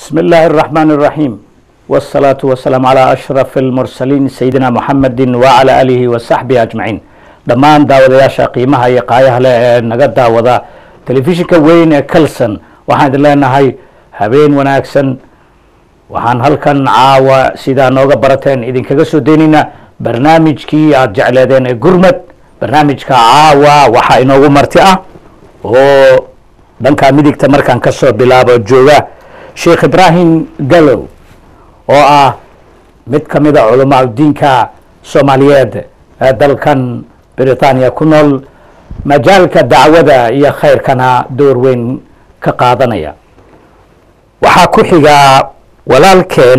بسم الله الرحمن الرحيم والصلاة والسلام على أشرف المرسلين سيدنا محمد وعلى آله وصحبه أجمعين dhammaan daawadayaasha qiimaha iyo qaayaha leh ee naga daawada telefishinka weyn ee calson waxaan idin leenahay habeen wanaagsan waxaan halkan caawa sidaa nooga barateen idinkaga soo deynaynaa barnaamijkii aada jecleedeen ee gurmad barnaamijka caawa waxaa inoogu marti ah oo dhanka midigta markaan kasoo bilaabo jooga sheekh ibrahim gallow oo ah mid ka mid a culamaa diinka soomaaliyeed ee dalkan britania ku nool majaalka dacwada iyo khayrkana door weyn ka qaadanaya waxaa ku xigaa walaalkeen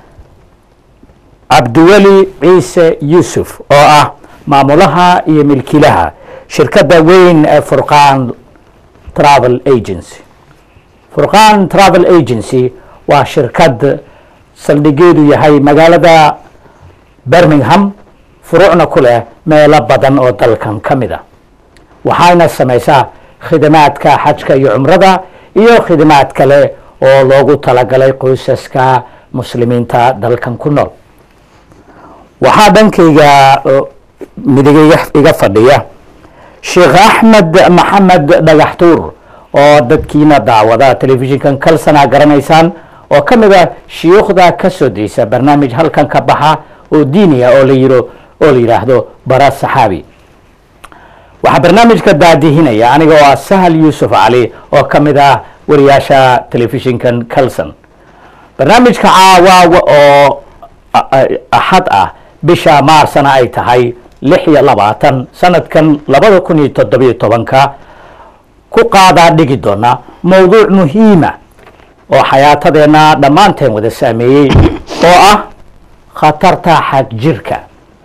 cabdiweli ciise yuusuf oo ah maamulaha iyo milkiilaha shirkadda weyn ee furqaan travel agency furqaan travel agency waa shirkad saldhigeedu yahay magaalada birmingham furuucna ku leh meelo badan oo dalkan ka mid a waxayna samaysaa khidmaadka xajka iyo cumrada iyo khidmaad kale oo loogu talagalay qoysaska muslimiinta dalkan ku nool waxaa dhankayga midig iga fadhiya sheekh axmed maxamed dhagaxtuur oo dadkiina daawada telefishinkan kalsana garanaysaan oo ka mid a shiyuukhda ka soo daysa barnaamij halkan ka baxa oo diiniya oo la yiro oo la yidhaahdo bara saxaabi waxaa barnaamijka daadihinaya aniga oo ah sahal yuusuf cali oo ka mid ah wariyaasha telefishinkan calson barnaamijka caawa oo axad ah bisha maarsana ay tahay lix iyo labaatan sanadkan labada kun iyo toddobiyo tobanka ku qaadaa dhigi doona mowduuc muhiima oo xayaatadeenna dhammaanteen wada saameeyey oo ah khatarta xag jirka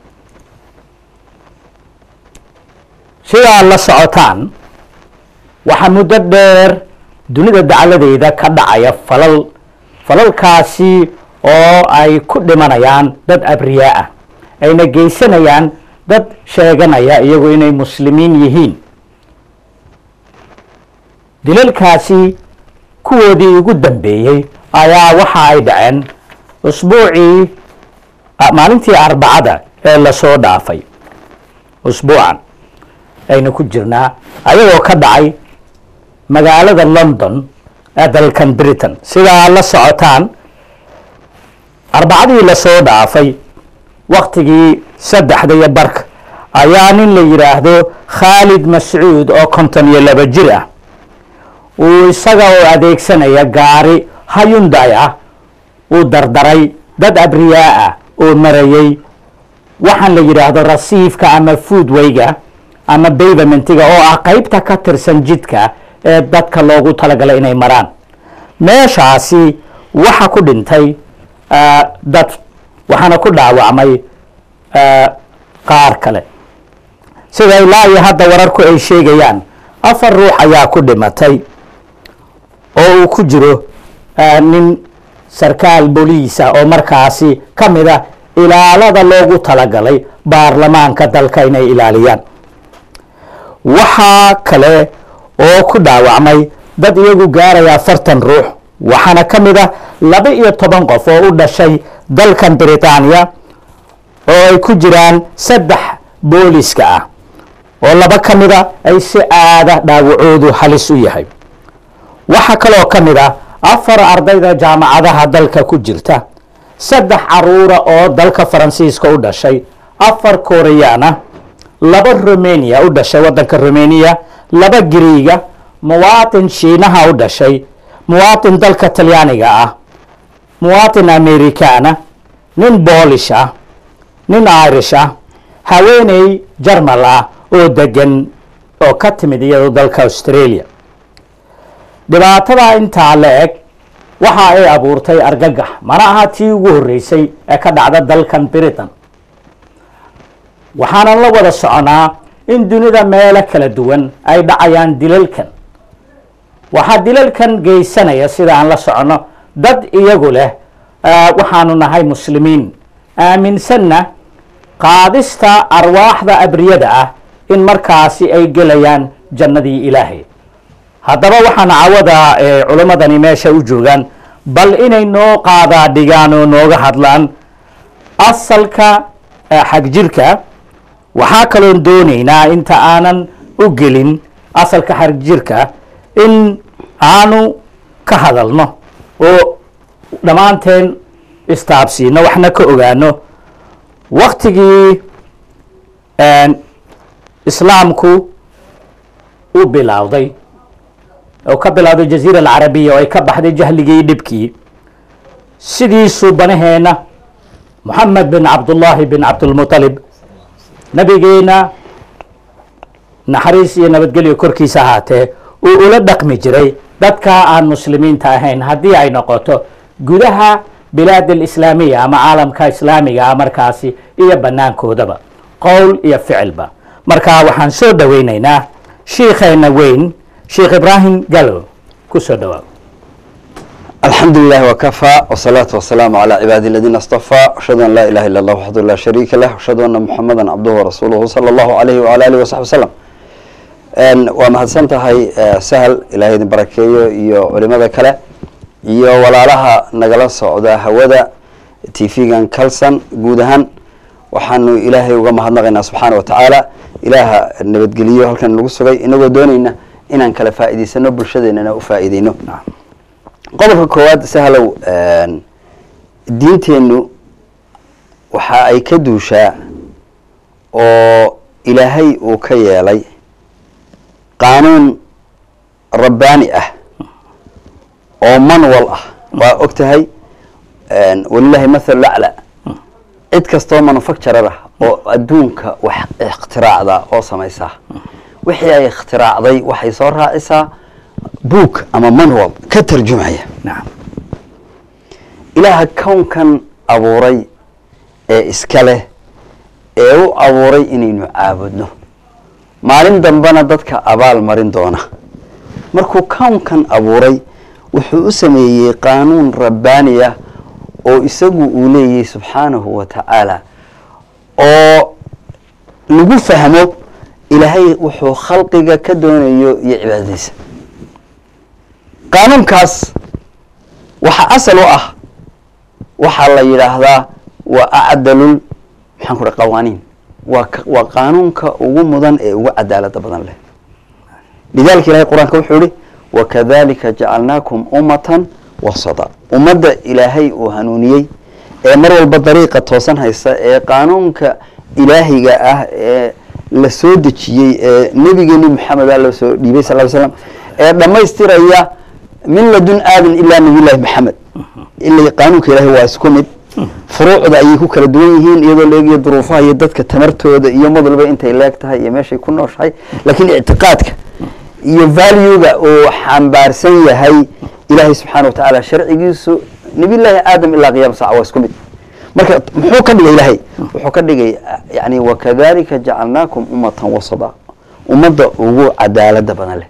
sidaa la socotaan waxaa muddo dheer dunida dacladeeda ka dhacaya falal falalkaasi oo ay ku dhimanayaan dad abriyaa ah ayna geysanayaan dad sheeganaya iyagu inay muslimiin yihiin dilalkaasi kuwoodii ugu dambeeyey ayaa waxa ay dhaceen usbuucii maalintii arbacada ee lasoo dhaafay usbuucan aynu ku jirnaa ayagoo ka dhacay magaalada london ee dalkan britain sidaa la socotaan arbacadii lasoo dhaafay waktigii saddexda iyo barka ayaa nin la yidhaahdo khaalid mascuud oo konton iyo laba jir ah uu isaga oo adeegsanaya gaari hayunday ah uu dardaray dad abriyaa ah oo marayay waxaan la yidhaahdo rasiifka ama foodwayga ama bayvamentiga oo ah qeybta ka tirsan jidka ee dadka loogu talagalay inay maraan meeshaasi waxa ku dhintay dad waxaana ku dhaawacmay qaar kale sida ilaa iyo hadda wararku ay sheegayaan afar ruux ayaa ku dhimatay oo uu ku jiro nin sarkaal boliisa oo markaasi ka mid a ilaalada loogu talagalay baarlamaanka dalka inay ilaaliyaan waxaa kale oo ku dhaawacmay dad iyagu gaaraya afartan ruux waxaana ka mid ah laba iyo toban qof oo u dhashay dalkan britaniya oo ay ku jiraan saddex booliska ah oo laba ka mid a ay si aada dhaawacoodu halis u yahay waxaa kaloo ka mid ah afar ardayda jaamacadaha dalka ku jirta saddex caruura oo dalka faransiiska u dhashay afar koreyaana laba romania u dhashay waddanka romania laba griiga muwaatin shiinaha u dhashay muwaatin dalka talyaaniga ah muwaatin americana nin boolish ah nin irish ah haweeney jarmal ah oo degan oo ka timid iyadoo dalka australia dhibaatada intaa la eg waxa ay abuurtay argagax mana aha tii ugu horreysay ee ka dhacda dalkan britain waxaanan la wada soconaa in dunida meelo kala duwan ay dhacayaan dilalkan waxaa dilalkan geysanaya sida aan la socono dad iyagu leh waxaanu nahay muslimiin aaminsanna qaadista arwaaxda abriyada ah in markaasi ay gelayaan jannadii ilaahay haddaba waxaan cawada culimmadani meesha u joogaan bal inay noo qaadaa dhigaan oo nooga hadlaan asalka eh, xagjirka waxaa kaloon doonaynaa inta aanan u gelin asalka xagjirka in aanu ka hadalno oo dhammaanteen istaabsiino waxna ka ogaano waktigii een, islaamku u bilowday oo ka bilowday jaziira alcarabiya oo ay ka baxday jahligii dhibkii sidiisuu banaheenna moxamed bin cabdullaahi bin cabdulmuطalib nabigeena naxariis iyo nabadgelyo korkiisa ahaatee uu ula dhaqmi jiray dadka aan muslimiinta ahayn haddii ay noqoto gudaha bilaad alislaamiya ama caalamka islaamiga ah markaasi iyo banaankoodaba qowl iyo ficilba marka waxaan soo dhoweynaynaa shiikheena weyn sheikh ibraahim galo ku soo dhowaa الحمد لله وكفى والصلاة والسلام على عباده الذين اصطفى أشهد أن لا إله إلا الله وحده لا شريك له وأشهد أن محمدا عبده ورسوله صلى الله عليه وعلى آله وصحبه وسلم een waa mahadsan tahay eh, sahal ilaahay idin barakeeyo iyo culimada kale iyo walaalaha nagala socda hawada tv-gan kalsan guud ahaan waxaanu ilaahay uga mahadnaqaynaa subxaana wa tacaala ilaaha nabadgeliyo halkan nagu sugay inagoo doonayna inaan kala faa'iidaysano bulshadeennana u faa'iideyno qodobka koowaad sahlow een, diinteennu waxa ay ka duushaa oo ilaahay uu ka yeelay qaanuun rabbaani ah oo manwal ah waa og tahay een, walilahi mathal lacla cid kastoo manufacturer ah oo adduunka wax ikhtiraacda oo samaysa wixii ay ikhtiraacday waxay soo raacisaa book ama manwal ka tarjumaya nacam ilaaha kownkan abuuray ee iska leh ee u abuuray inaynu caabudno maalin dambena dadka abaal marin doona markuu kownkan abuuray wuxuu u sameeyey qaanuun rabbaani ah oo isagu uu leeyahay subxaanahu wa tacaala oo lagu fahmo ilaahay wuxuu khalqiga ka doonayo iyo cibaadadiisa qaanuunkaas waxaa asal u ah waxaa la yidhaahdaa waa acdalul maxaan ku dhaha qawaaniin waa ka- waa qaanuunka ugu mudan ee ugu cadaalada badan leh lidalika ilahay qur-aanka wuxuu yihi wakadalika jacalnaakum ummatan wasada ummadda ilaahay uu hanuuniyey ee mar walba dariiqa toosan haysa ee qaanuunka ilaahiga ah ee la soo dejiyey ee nebigeeni maxameda loo soo dhiibay sal ly slam ee dhammaystiraya min ladun aadan ilaa nabiyullahi maxamed ila qaanuunka ilaahay waa isku mid furuucda ayay ku kala duwan yihiin iyadoo la eegayo duruufaha iyo dadka tamartooda iyo mad walba intay leeg tahay iyo meeshay ku nooshahay laakiin ictiqaadka iyo valuega uu xambaarsan yahay ilaahay subxaana wa tacaala sharcigiisu nabiyullaahi aadam ilaa qiyaama saaca waa isku mid marka muxuu ka dhigay ilaahay wuxuu ka dhigay yani wakadalika jacalnaakum ummatan wasada ummadda ugu cadaalada badan leh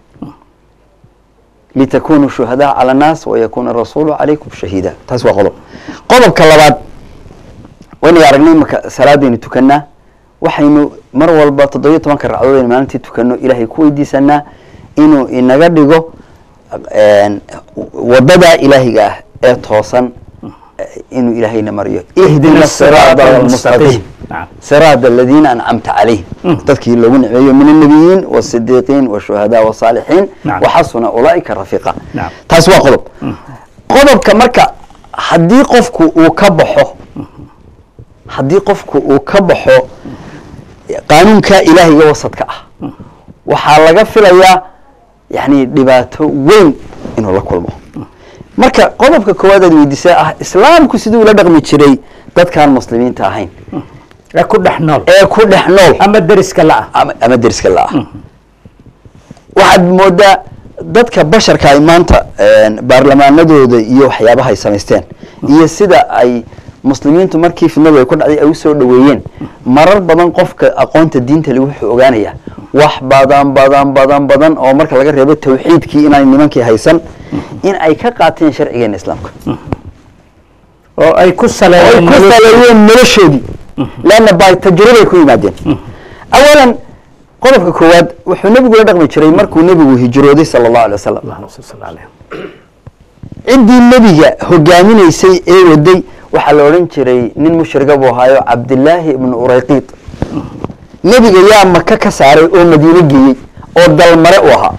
litakunuu shuhadaa cala annaas wayakuuna rasuulu calaykum shahiida taas waa qodob qodobka labaad waynaga aragnay marka salaadaynu tukanaa waxaynu mar walba toddobiyo tobanka ragcadood aynu maalintii tukano ilaahay ku weydiisanaa inuu inaga dhigo een, wadadaa ilaahiga ah ee toosan eh, inuu ilaahayna mariyo ihdina siraada almustaqiim nacam siraada aladiina ancamta calayhim dadkii loogu niceeyo min annabiyiin wasidiiqiin washuhadaa wasaalixiin Nacam. waxasuna ulaaika rafiiqa Nacam. taas waa qodob qodobka marka haddii qofku uu ka baxo haddii qofku uu ka baxo qaanuunka ilaahiga wasadka ah waxaa laga filayaa yani dhibaato weyn inuu la kulmo marka qodobka koowaad aad weydiisay ah islaamku siduu ula dhaqmi jiray dadkaan muslimiinta ahayn ee ku dhex nool ee ku dhex nool ama deriska la-ah ama ama deriska la-ah waxaad moodaa dadka basharka ay maanta een, baarlamaanadooda iyo waxyaabaha ay samaysteen iyo sida ay muslimiintu markii fidnadu ay ku dhacday ay usoo dhaweeyeen marar badan qofka aqoonta diinta le wuxuu ogaanayaa wax badan badan badan badan oo marka laga reebo tawxiidkii inaan nimankii haysan in ay ka qaateen sharcigeena islaamka oo ay ku ay saleeyeen ku nolosha- saleeyeen noloshoodii leanna by tajribay ku yimaadeen awalan qodobka koowaad wuxuu nebigu la dhaqmi jiray markuu nebigu hijrooday sala allahu alay wasalam Allahumma salli alayhi. ciddii nebiga hogaaminaysay ee waday waxaa la odhan jiray nin mushriga buu ahaayo cabdilaahi ibnu urayqiid nebiga yaa maka ka saaray oo madiine geeyey oo dalmare u ahaa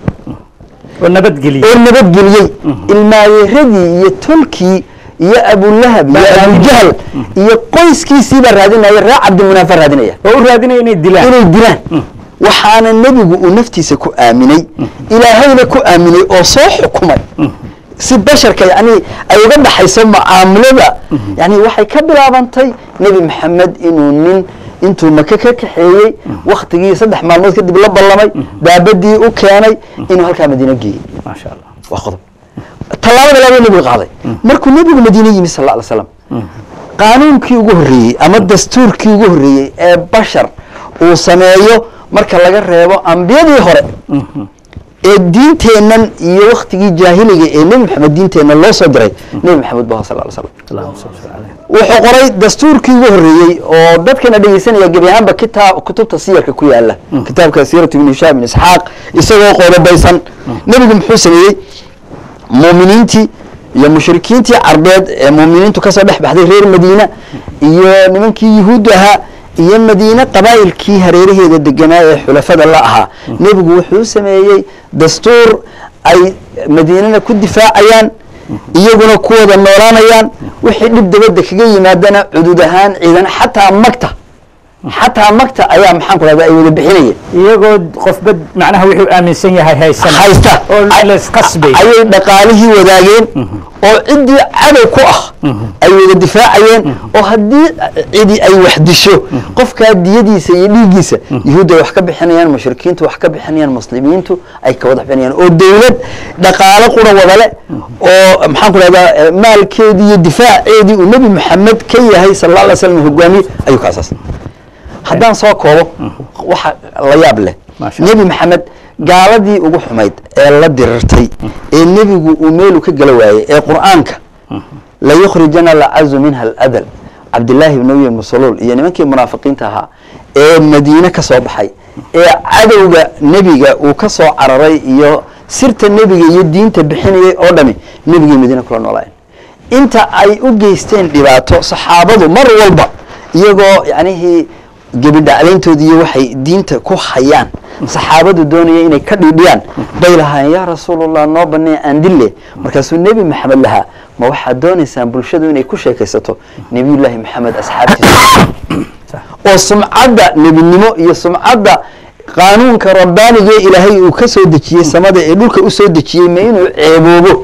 oo nabadgeliye oo nabadgeliyey ilmaayeeradii iyo tolkii iyo abulahab iyo Baa abujahl iyo qoyskiisiibaa raadinaya ree cabdimunaafa raadinaya oo u raadinaya inay dilaan inay dilaan waxaana nebigu uu naftiisa ku aaminay ilaahayna ku aaminay oo soo xukumay si basharka yani ay uga dhaxayso mucaamilada yani waxay ka bilaabantay nebi maxamed inuu nin intuu maka ka kaxeeyey waktigii saddex maalmood kadib la ballamay daabadii u keenay inuu halkaa madiine geeyey maasha allah waa qodob tallaabada labaad nebigu qaaday markuu nebigu madiine yimi sal alla alay slam qaanuunkii ugu horreeyey ama dastuurkii ugu horreeyey ee bashar uu sameeyo marka laga reebo ambiyadii hore ee diinteennan iyo waktigii jaahiliga ee nebi maxamed diinteenna loo soo diray nebi maxamed bu sal ly slam allahuma salli caleyh wuxuu qoray dastuurkii ugu horreeyey oo dadkana dhegeysanaya gebi ahaanba kitaab kutubta siyarka ku yaala kitaabka siiratu ibn hishaam ibn isxaaq isagoo qodobaysan nebigu muxuu sameeyey muuminiintii iyo mushrikiintii carbeed ee muuminiintu kasoo dhex baxday reer madiina iyo nimankii yuhuudda ahaa iyo madiine qabaa'ilkii hareeraheeda deganaa ee xulafada la ahaa nebigu wuxuu sameeyey dastuur ay madiinana ku difaacayaan iyaguna ku wada noolaanayaan wixii dhib dabadda kaga yimaadana cudud ahaan ciidan xataa magta xataa magta ayaa maxaan ku rahda ay wada bixinayeen iyagoo qofba macnaha wuxuu aaminsan yahay haysan haysta oo laysqasbay ayay dhaqaalihii wadaageen oo ciddii cadow ku ah ay wada difaacayeen oo haddii cidi ay wax disho qofkaa diyadiisa iyo dhiiggiisa yuhuudda ay wax ka bixinayaan mushrikiintu wax ka bixinayaan muslimiintu ay ka wada bixinayaan oo dowlad dhaqaalo qura wadale oo maxaan ku rahdaa maalkeedii iyo difaaceedii uu nebi maxamed ka yahay sal alla alay slam hogaamiye ayuu ka asaasay haddaan soo koobo waxa la yaab leh Maasha nebi maxamed gaaladii ugu xumayd ee la dirirtay ee nebigu uu meelu ka gala waayey ee qur'aanka la yukhrijana lacazu minha aladal cabdillaahi ibn ubi musuluul iyo nimankii munaafiqiinta ahaa ee madiine ka soo baxay ee cadowga nebiga uu ka soo cararay iyo sirta nebiga iyo diinta bixinayay oo dhami nebigii madiine kula noolaayeen inta ay u geysteen dhibaato saxaabadu mar walba iyagoo yacnihii gebidhaclayntoodi iyo waxay diinta ku hayaan saxaabadu doonaya inay ka dhiidhiyaan bay lahaayeen yaa rasuulallah noo banee aan dille markaasuu nebi maxamed lahaa ma waxaad doonaysaan bulshadu inay ku sheekaysato nebiyullaahi maxamed asxaabtiisa oo sumcadda nebinimo iyo sumcadda qaanuunka rabbaaniga ee ilaahay uu ka soo dejiyey samada ee dhulka u soo dejiyey ma inuu ceeboobo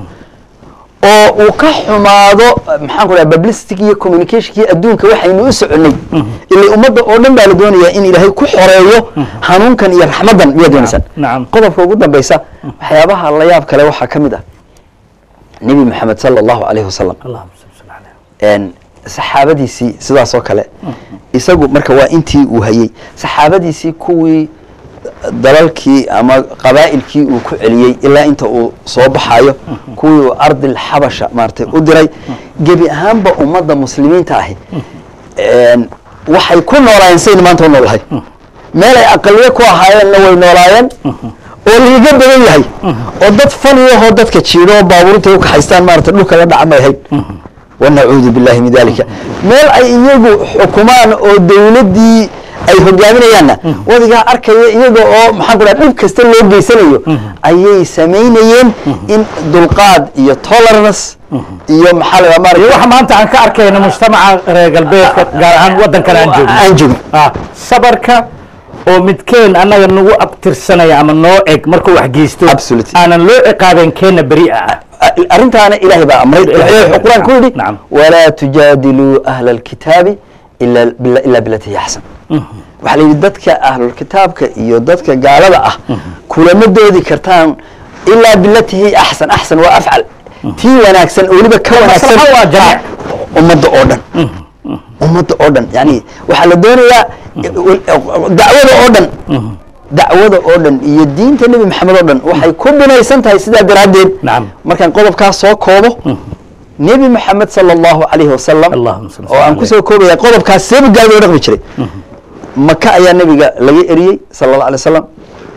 oo uu ka xumaado maxaan ku dhaha publicity iyo communicationkii adduunka waxaynu u soconay ilaa ummadda oo dhan baa la doonayaa in ilaahay ku xoreeyo hanuunkan iyo raxmaddan miyaad doonaysaan nacam qodobka ugu dambeysa waxyaabaha la yaab kale waxaa ka mid ah nebi maxamed sala allahu calayhi wasalam allahuma salli caleyh een saxaabadiisii sidaas oo kale isagu marka waa intii uu hayey saxaabadiisii kuwii dalalkii ama qabaa'ilkii uu ku celiyey ilaa inta uu soo baxayo kuwii uu ardil xabasha maaragtay u diray gebi ahaanba ummadda muslimiinta ahi een waxay ku noolaayeen sayna maanta u noolahay meel ay aqaliyo ku ahaayeenna way noolaayeen oo liiga badan yahay oo dad faniyahoo dadka jiidho oo baabuurta u kaxaystaan maarata dhulka la dhaca may ahayn wanacuudu billahi min dalika meel ay iyagu xukumaan oo dowladdii ay hogaaminayaanna wadigaa arkaya iyaga oo maxaan ku dhaha dhib kasta loo geysanayo ayay samaynayeen in dulqaad iyo tolerance iyo maxaa la iyo dhaha waxa maanta aan ka arkayno mujtamaca reer galbeedka gaar ahaan waddankan aan joogno aan joogno ah sabarka oo midkeen annaga nagu abtirsanaya ama noo eg markuu wax geysto Absolutely. aanan loo ciqaabeen keena beri'a ah arrintaana ilaahay baa amray Ilaahay wuxuu qur-aan ku yidhi Nacam. walaa tujaadiluu ahla alkitaabi ila bila- ilaa bilati hiya axsan waxaa la yidhi dadka ahlulkitaabka iyo dadka gaalada ah kulama doodi kartaan ilaa bilati hiya axsan axsan waa afcal tii wanaagsan oo weliba ka wanaagsan maslaxa waa jamiic. ummadda oo dhan ummadda oo dhan yani waxaa la doonayaa dacwada oo dhan dacwada oo dhan iyo diinta nebi maxamed oo dhan waxay ku binaysan tahay sidaa daraaddeed Nacam. markaan qodobkaas soo koobo nebi maxamed sala allahu calayhi wasalam Allahumma salli oo aan alayhi. kusoo koobaya qodobkaas seeba gaadi oo dhaqmi jiray maka ayaa nebiga laga eriyey sala allahu alay wasalam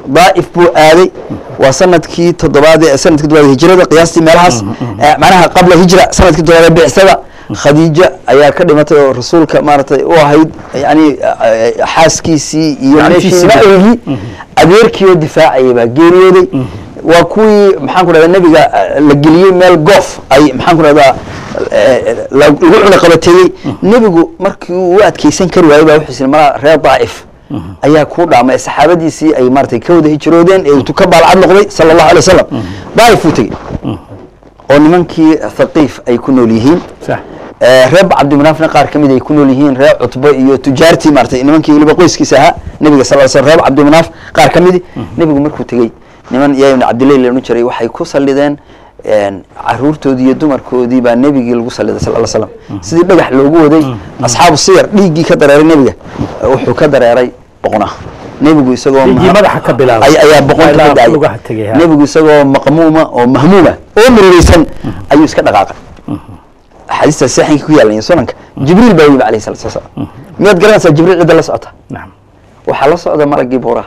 daa'if buu aaday waa sanadkii toddobaad ee sanadkii toddobaad hijrada qiyaastii meelahaas eh, macnaha qabla hijra sanadkii toddobaad ee bicsada khadiija ayaa ka dhimatay oo rasuulka maaragtay u ahayd yani eh, eh, xaaskiisii iyo Gacantiisii. meeshii la-eegii adeerkii oo difaacayay baa geeriyooday waa kuwii maxaan ku dhahda nebiga eh, la geliyey meel goof ay maxaan ku dhahdaa eh, la- lagu cunaqabateeyey nebigu markii uu u adkeysan kari waayey baa wuxuu isiri malaa reer daa'if ayaa kuu dhaamay saxaabadiisii ay maaragtay ka wada hijroodeen ee uu ka baalcad noqday sala allahu alay wasalam daa'if uu tegey oo nimankii thaqiif ay ku nool yihiin sax Eh, reer cabdimunaafna qaar ka mid ay ku nool yihiin reer cutbo iyo tujaartii maaragtay nimankii weliba qoyskiisa ahaa nebiga sal sl reer cabdimunaaf qaar ka midi nebigu markuu tegey niman yaa ibn cabdillahi la odhan jiray waxay ku sallideen een, caruurtoodii iyo dumarkoodii baa nebigii lagu salliday sal ll slam sidii dhagax loogu waday asxaabu siyar dhiiggii ka dareeray nebiga eh, wuxuu ka dareeray boqna nebigu isagoo Dhiiggii maha- madaxa ka bilaabay. ay- ayaa boqonka Ilaa ka daayay lugaha tegay, ha. nebigu isagoo maqmuuma oo mahmuuma oo murugeysan ayuu iska dhaqaaqay axaadiista saxinka ku yaalan iyo sunanka jibriil baa yimi alayhi salatu wasalaam miyaad garanaysaa jibriil cidda la socota nacam waxaa la socda malagii buuraha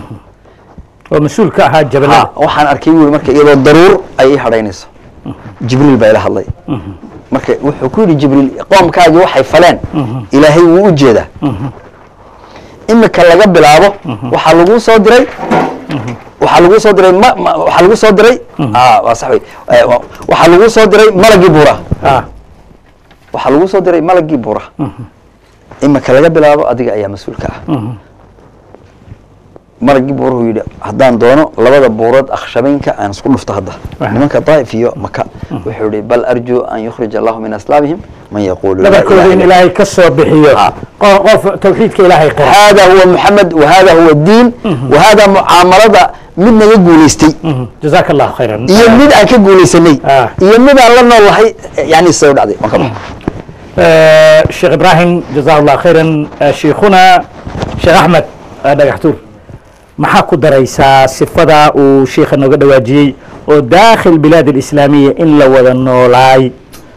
oo mas-uul ka ahaa jabalada Ha, waxaan arkay wuri marka iyadoo daruur ay ii hadhaynayso jibriil baa ila hadlay marka wuxuu ku yidhi jibriil qoomkaagii waxay faleen ilaahay wuu u jeedaa imika laga bilaabo waxaa lagu soo diray waxaa lagu soo diray ma- ma- waxaa lagu soo diray ah, waa sax wey Eh, wa- waxaa lagu soo diray malagii buuraha ah waxaa lagu soo diray malagii buuraha imika laga bilaabo adiga ayaa mas-uulka ah malagii buuruhu yidhi haddaan doono labada buurood akhshabaynka aan isku dhufto hadda Waxa. nimanka daa'if iyo maka wuxuu yihi bal arjuu an yukhrij allahu min aslaabihim man yaquulu laa dhabarkooda ilaha in illa ilaahay ka soo bixiyo Ah. qo- qof tawxiidka ilaahay qira hada huwa muxamed wahada huwa diin wahada mucaamalada mid naga guulaystay jazaaka allahu khayran iyo mid aan ka guulaysanay Ah. iyo mid aan la nool lahay yani sida u dhacday waan ka baxa آه، شيخ إبراهيم جزاه الله خيرا آه، شيخنا شيخ أحمد آه، dhagaxtuur maxaa ku daraysaa sifada uu sheikha nooga dhawaajiyey oo daakhil bilaad alislaamiya in la wada noolaay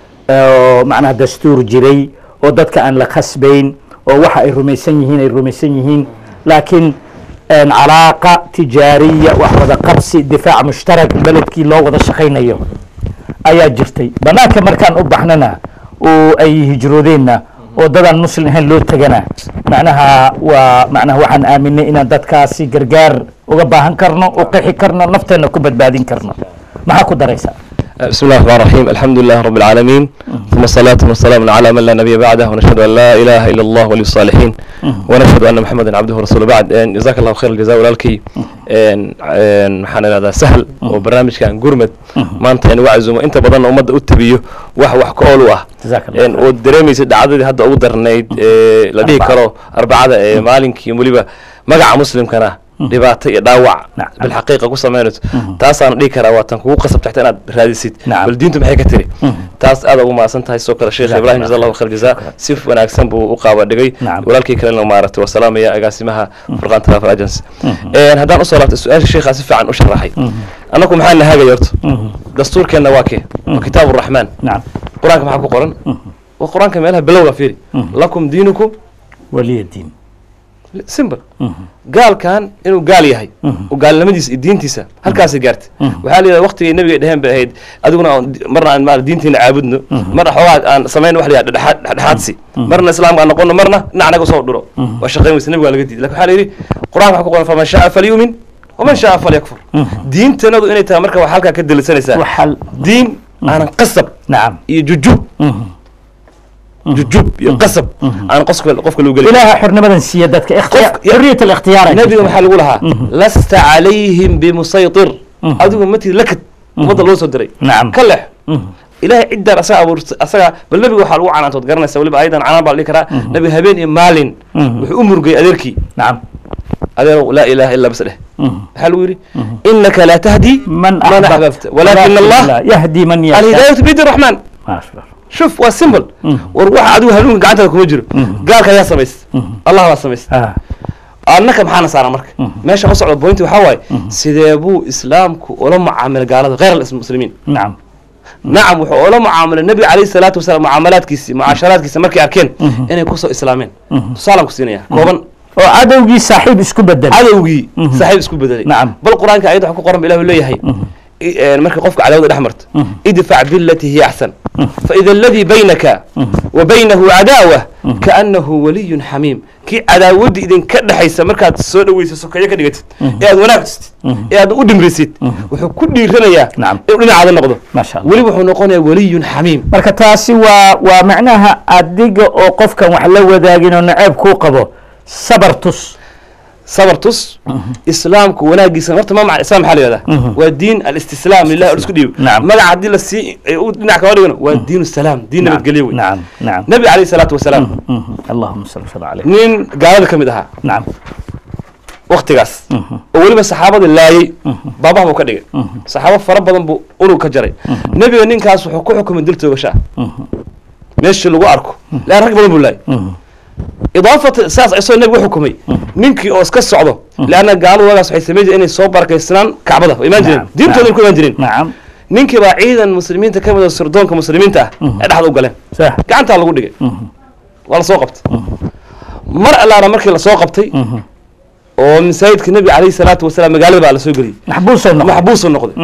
oo macnaha dastuur jiray oo dadka aan la khasbayn oo waxa ay rumaysan yihiin ay rumaysan yihiin laakiin een, calaaqa tijaariya wax wada qabsi difaac mushtarak beledkii loo wada shaqaynayo ayaa jirtay banaanka markaan u baxnana oo ay hijroodeenna oo dadaan muslim ahayn loo tegana macnaha waa macnaha waxaan aaminay inaan dadkaasi gargaar uga baahan karno u qixi karno nafteenna ku badbaadin karno maxaa ku daraysaa بسم الله الرحمن الرحيم الحمد لله رب العالمين ثم الصلاة والسلام على من لا نبي بعده ونشهد أن لا إله إلا الله ولي الصالحين ونشهد أن محمدا عبده ورسوله بعد إن جزاك الله خير الجزاء ولالكي إن إن حنا هذا سهل وبرنامج كان قرمت ما أنت يعني وعزم أنت بدنا أمد أتبيه وح وح كأولوه جزاك الله إن ودريمي سد عدد هذا أقدر نيد لديه أربعة. كرو أربعة مالك يموليبا مقع مسلم كنا dhibaato iyo dhaawac Nacam. bilxaqiiqa ku samaynayso taasaan dhihi karaa waa tan kugu qasab taxta inaad raadisid Nacam. bal diintu maxay ka tiri taas aad ugu mahadsan tahay sidoo kale sheekh Jazaak ibrahim Allah jaza allahu khayr jazaa si wanaagsan buu u qaaba dhigay Nacam. walaalkii kalena maaragtay waa salaamaya agaasimaha furqaan travel agency Een, haddaan usoo laabtay su-aasha sheekhaa si fiican u sharaxay annagu maxaa nahagay horta dastuurkeenna waa kee waa kitaab uraxmaan nacam qur-aanka maxaa ku qoran waa qur-aanka meelaha bilowga fiiri lakum diinukum waliya diin simple gaalkan inuu gaal yahay oo gaalnimadiisa iyo diintiisa halkaasay gaartay waxaa la yidhahda waqtigay nabiga dheheen bay ahayd adiguna aan di- marna aan maarata diintiina caabudno marna xoogaa aan samayn wax la yidhahda dhexdhexaad- dhexdhexaadsi marna islaamka aan noqono marna dhinac naga soo dhuro waa shaqayn weysa nabiga waa laga diiday lakin waxaa la yidhi qur-aanka waxaa ku qoran faman shaa falyumin waman shaa falyakfur diintanadu inay tahay marka waxaa halkaa ka delisanaysaa waxal diin aanan qasab nacam iyo jujub jujub iyo qasab aan qofka qofka loo gelin ilaaha xornimadan siiya dadka ikhtiyaar Qof- ya- xorriyat alikhtiyaar ay nabiga jirtaa. maxaa lagu lahaa lasta calayhim bimusaytir adigu matid lakad ummadda loo soo diray nacam ka lex ilaahay ciddaan asaga abuurtay asaga bal nabiga waxaa lagu canaantood garanaysa weliba ayadan canaan baa la dhihi karaa nabiga habeen iyo maalin wuxuu u murgay adeerkii nacam adeerow laa ilaaha illa bas dheh maxaa lagu yidhi innaka laa tahdi man man axbabta walakin allah yahdi man yashaa alhidaayatu biyadi raxmaan maasha Allah. shuf waa simple war waxa adigu hanuunka gacantaada kuma jiro gaalka ayaa samaysta allah baa samaysta Ah, annaka maxaana saaran marka meesha u socda bointi waxaa waaye sidee buu islaamku ula mucaamilay gaalada khayr almuslimiin nacam nacam wuxuu ula mucaamilay nabiga calayhi salaatu wasalaam mucaamalaadkiisi mucaasharaadkiisa markay arkeen inay kusoo islaameen tusaalaan ku siinaya kooban oo cadowgii saaxiib isku bedel cadowgii saaxiib isku bedelay Nacam. bal qur-aanka ayad waxa ku qoran ba ilahu leeyahay i- een, marka qofka cadawada dhex marto idfac bilati hiya axsan faida aladii baynaka wa baynahu cadaawa kaanahu waliyun xamiim kii cadaawadda idinka dhexaysa markaad soo dhaweysa sokeeyo ka dhigatid ee aad wanaag tustid ee aad u dhimrisid wuxuu ku dhiiranayaa Nacam. inuu dhinacaada noqdo Masha Allah. weli wuxuu noqonayaa waliyun xamiim marka taasi waa waa macnaha adiga oo qofkan wax la wadaagin oo naceeb kuu qabo sabar tus sabar tus islaamku wanaagiisa horta ma macna islam maxaa la yihahdaa waa diin alistislaam lilah oo isku dhiibo Nacam. magaca haddii la sii ay u dhinac kaga dhigano waa diin salaam diin nabadgelyo wey nacam nacam nabi calayhi salaatu wasalaam Mhm. allahuma salli sala caleyh nin gaalada ka mid ahaa nacam waktigaas oo weliba saxaabada laayey baabaha buu ka dhigay saxaabo fara badan buu unug ka jaray nebiga ninkaas wuxuu ku xukumay dil toogasha ah meeshii lagu arko laan rag badan buu laayay idaafata saas isagoo nebigu xukumay ninkii oo iska socdo leanna gaaladu waagaas waxay samayn jireen inay soo barakaysnaan kacbada way imaan jireen Nacam, diintooda ku imaan jireen nacam ninkii baa ciidan muslimiinta ka mid a sirdoonka muslimiinta ah ee dhexda u galeen sax gacantaa lagu dhigay waa lasoo qabtay mar allaana markii lasoo qabtay oo masaajidka nebiga calayhi salaatu wasalaam magaalada baa lasoo geliyey maxbuusoo noqo maxbuusuu noqday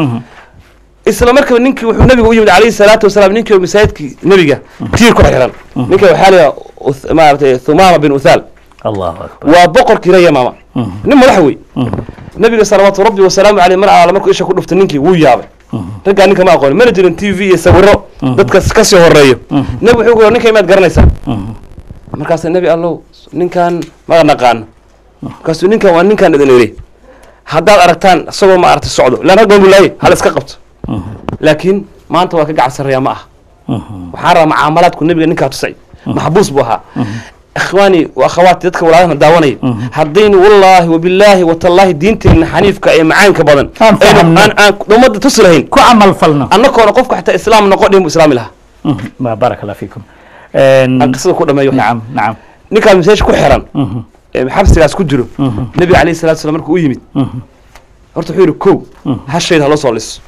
isla markaba ninkii wuxuu nebigu u yimid calayhi salaatu wasalaam ninkii oo masaajidkii nebiga tiir ku xiran ninka waxaa la yidhaha maaratay thumaama bin uthaal allahu akbar waa boqorkii reer yamaama nin madaxa wey nabiga salawaatu rabbi wasalaamu caleyh mar alaala markuu isha ku dhuftay ninkii wuu yaabay raggaa ninka ma aqooni mana jirin t v iyo sawiro dadka kasii horeeyo nebi wuxuu ku yidhi ninka imaad garanaysaa markaasa nebi allow ninkan ma naqaano markaasuu ninkan waa ninkan idin iri haddaad aragtaan isagoo ma aragtay socdo ilaan rag badan buu laayay hal iska qabto laakiin maanta waa ka gacan sarreeyaa ma aha waxaan rabaa mucaamalaadku nebiga ninkaa tusay maxbuus buu ahaa ikhwaani wa akhawaati dadka walaalaha daawanaya haddaynu wallaahi wabilaahi watallaahi diinteenna xaniifka ee macaanka badan Aan aynu- fahamno. aan aan ummadda tusi lahayn ku camal falno annagoona qofka xataa islaam noqo dhihin buu islaami lahaa ma baraka allah fiikum aan qisada ku dhameeyo nacam nacam ninkaan masaajid ku xiran ee xabsigaas ku jiro nebiga calayhi salatu salam markuu u yimid horta wuxuu yidhi kow hashayda haloo soo liso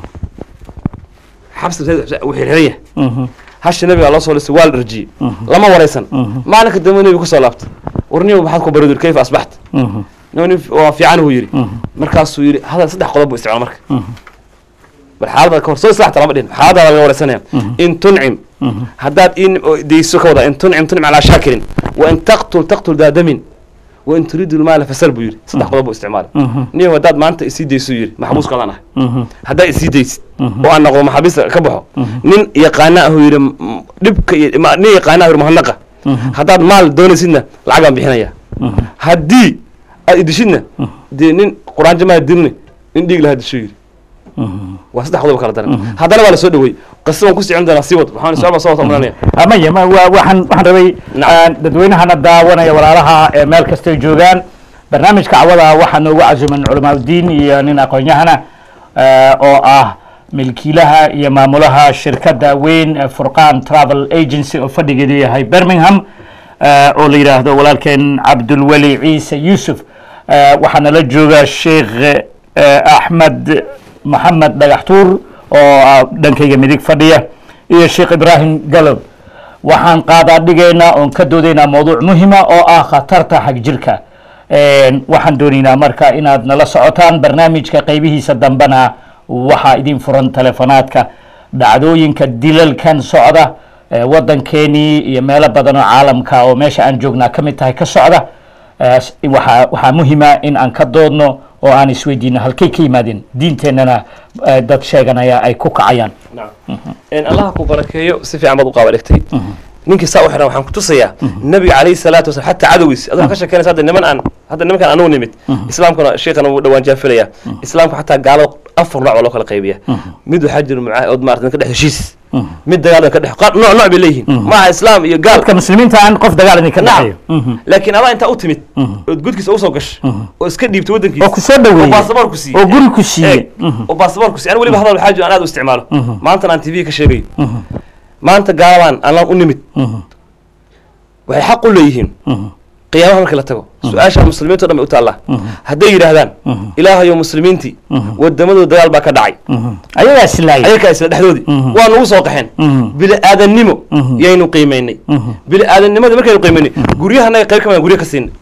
xabsi masaajid wuu xirxiran yahay hashi nabiga loo soo lisay waa la dharjiyey lama waraysan maalinka dambe nebiga kusoo laabtay warniba maxaad ku baridur kayfa asbaxta nin waa fiican uu yidhi markaasuu yidhi hadal saddex qodob buu isticmaal marka bal xaalada ka hor soo islaxta lama dhihin xaalada laga waraysanaya in tuncim haddaad in deyso ka wada in tuncim tuncim calaa shaakirin wa in taqtul taqtul daa damin wa in turiidu lmaala fasal buu yidhi saddex qodob buu isticmaalay nin haddaad maanta isii dayso yidhi maxbuuskaadaan ahay haddaad isii daysid oo aan noqdo maxaabiista ka baxo nin yaqaana ahuu yidhi m- dhibka iyo ma- nin yaqaana ahuu yidhi mahadnaqa haddaad maal doonaysidna lacag baan bixinaya haddii aad idishidna dee nin quraanjo maa dilne nin dhiig lahaa disho yidhi waa saddex qodob kala daran haddana waa la soo dhaweey qisa waan ku sicin doonaa sii wad waxaan su-aal baan soo wata mulanaya amaya ma waa waxaan waxaan rabay Nacam. aan dadweynahana daawanaya walaalaha ee meel kastay joogaan barnaamijka cawada waxaa noogu casuman culamaauddiin iyo nin aqoon-yahana eh, oo ah milkiilaha iyo maamulaha shirkadda weyn ee furqaan travel agency oo fadhigeedu yahay birmingham eh, oo la yidhaahdo walaalkeen cabdulweli ciise yuusuf Eh, waxaana la jooga sheekh eh, axmed maxamed dhagaxtuur oo ah dhankayga midig fadhiya iyo sheekh ibraahim galob waxaan qaadaa dhigaynaa oon ka doodaynaa mawduuc muhima oo ah khatarta xag jirka waxaan doonaynaa marka inaad nala socotaan barnaamijka qaybihiisa dambena waxaa idin furan telefonaadka dhacdooyinka dilalkan socda ee waddankeenii iyo meelo badan oo caalamka oo meesha aan joognaa ka mid tahay ka socda Eh, s- waxaa waxaa muhima in aan ka doodno oo aan isweydiino halkay ka yimaadeen diinteennana eh, dad sheeganaya ay ku kacayaan allaha ku barakeeyo si fiican baad u qaaba dhigtay ninkii saa u xiran waxaan ku tusayaa nabiga calayhi salaatu wasalam xataa cadowgiis adoo ka sheekeynaysa hadda niman aan hadda nimankan anugu nimid islaamkuna sheekana wuu dhawaan jaafilaya islaamka xataa gaalada afar nooc baa loo kala qaybiya mid waxaa jira mucaa ood maarata ka dhex heshiis mid dagaal ka dhex qaar nooc nooc bay leeyihiin maaha islaam iyo gaal dadka muslimiinta aan qof dagaal idinka nacam dhexeeyo laakiin adaa intaa u timid ood gudkiisa usoo gashay oo iska dhiibtay oo waddankiisa ku soo oo dhaweeyey baasaboor ku siiyey oo guri ku Eeg, siiyey oo baasaboor ku siiyey ani weliba hadal waxaa jiro aan aad u isticmaalo maantana aan tv ka sheegayo maanta gaalabaan aan u nimid waxay xaq u leeyihiin qiyaamaha markii la tago su-aasha muslimiinta o dhan bay u taallaa hadday yidhaahdaan ilaahayo muslimiintii wadamadooda dagaal baa ka dhacay ayagaa islaayay ayakaa isla dhexdoodii waa nagu soo qaxeen bili aadannimo yaynu qiimaynay bili aadannimada markaynu qiimaynay guryahanaga qayb ka midaan guryo ka siinay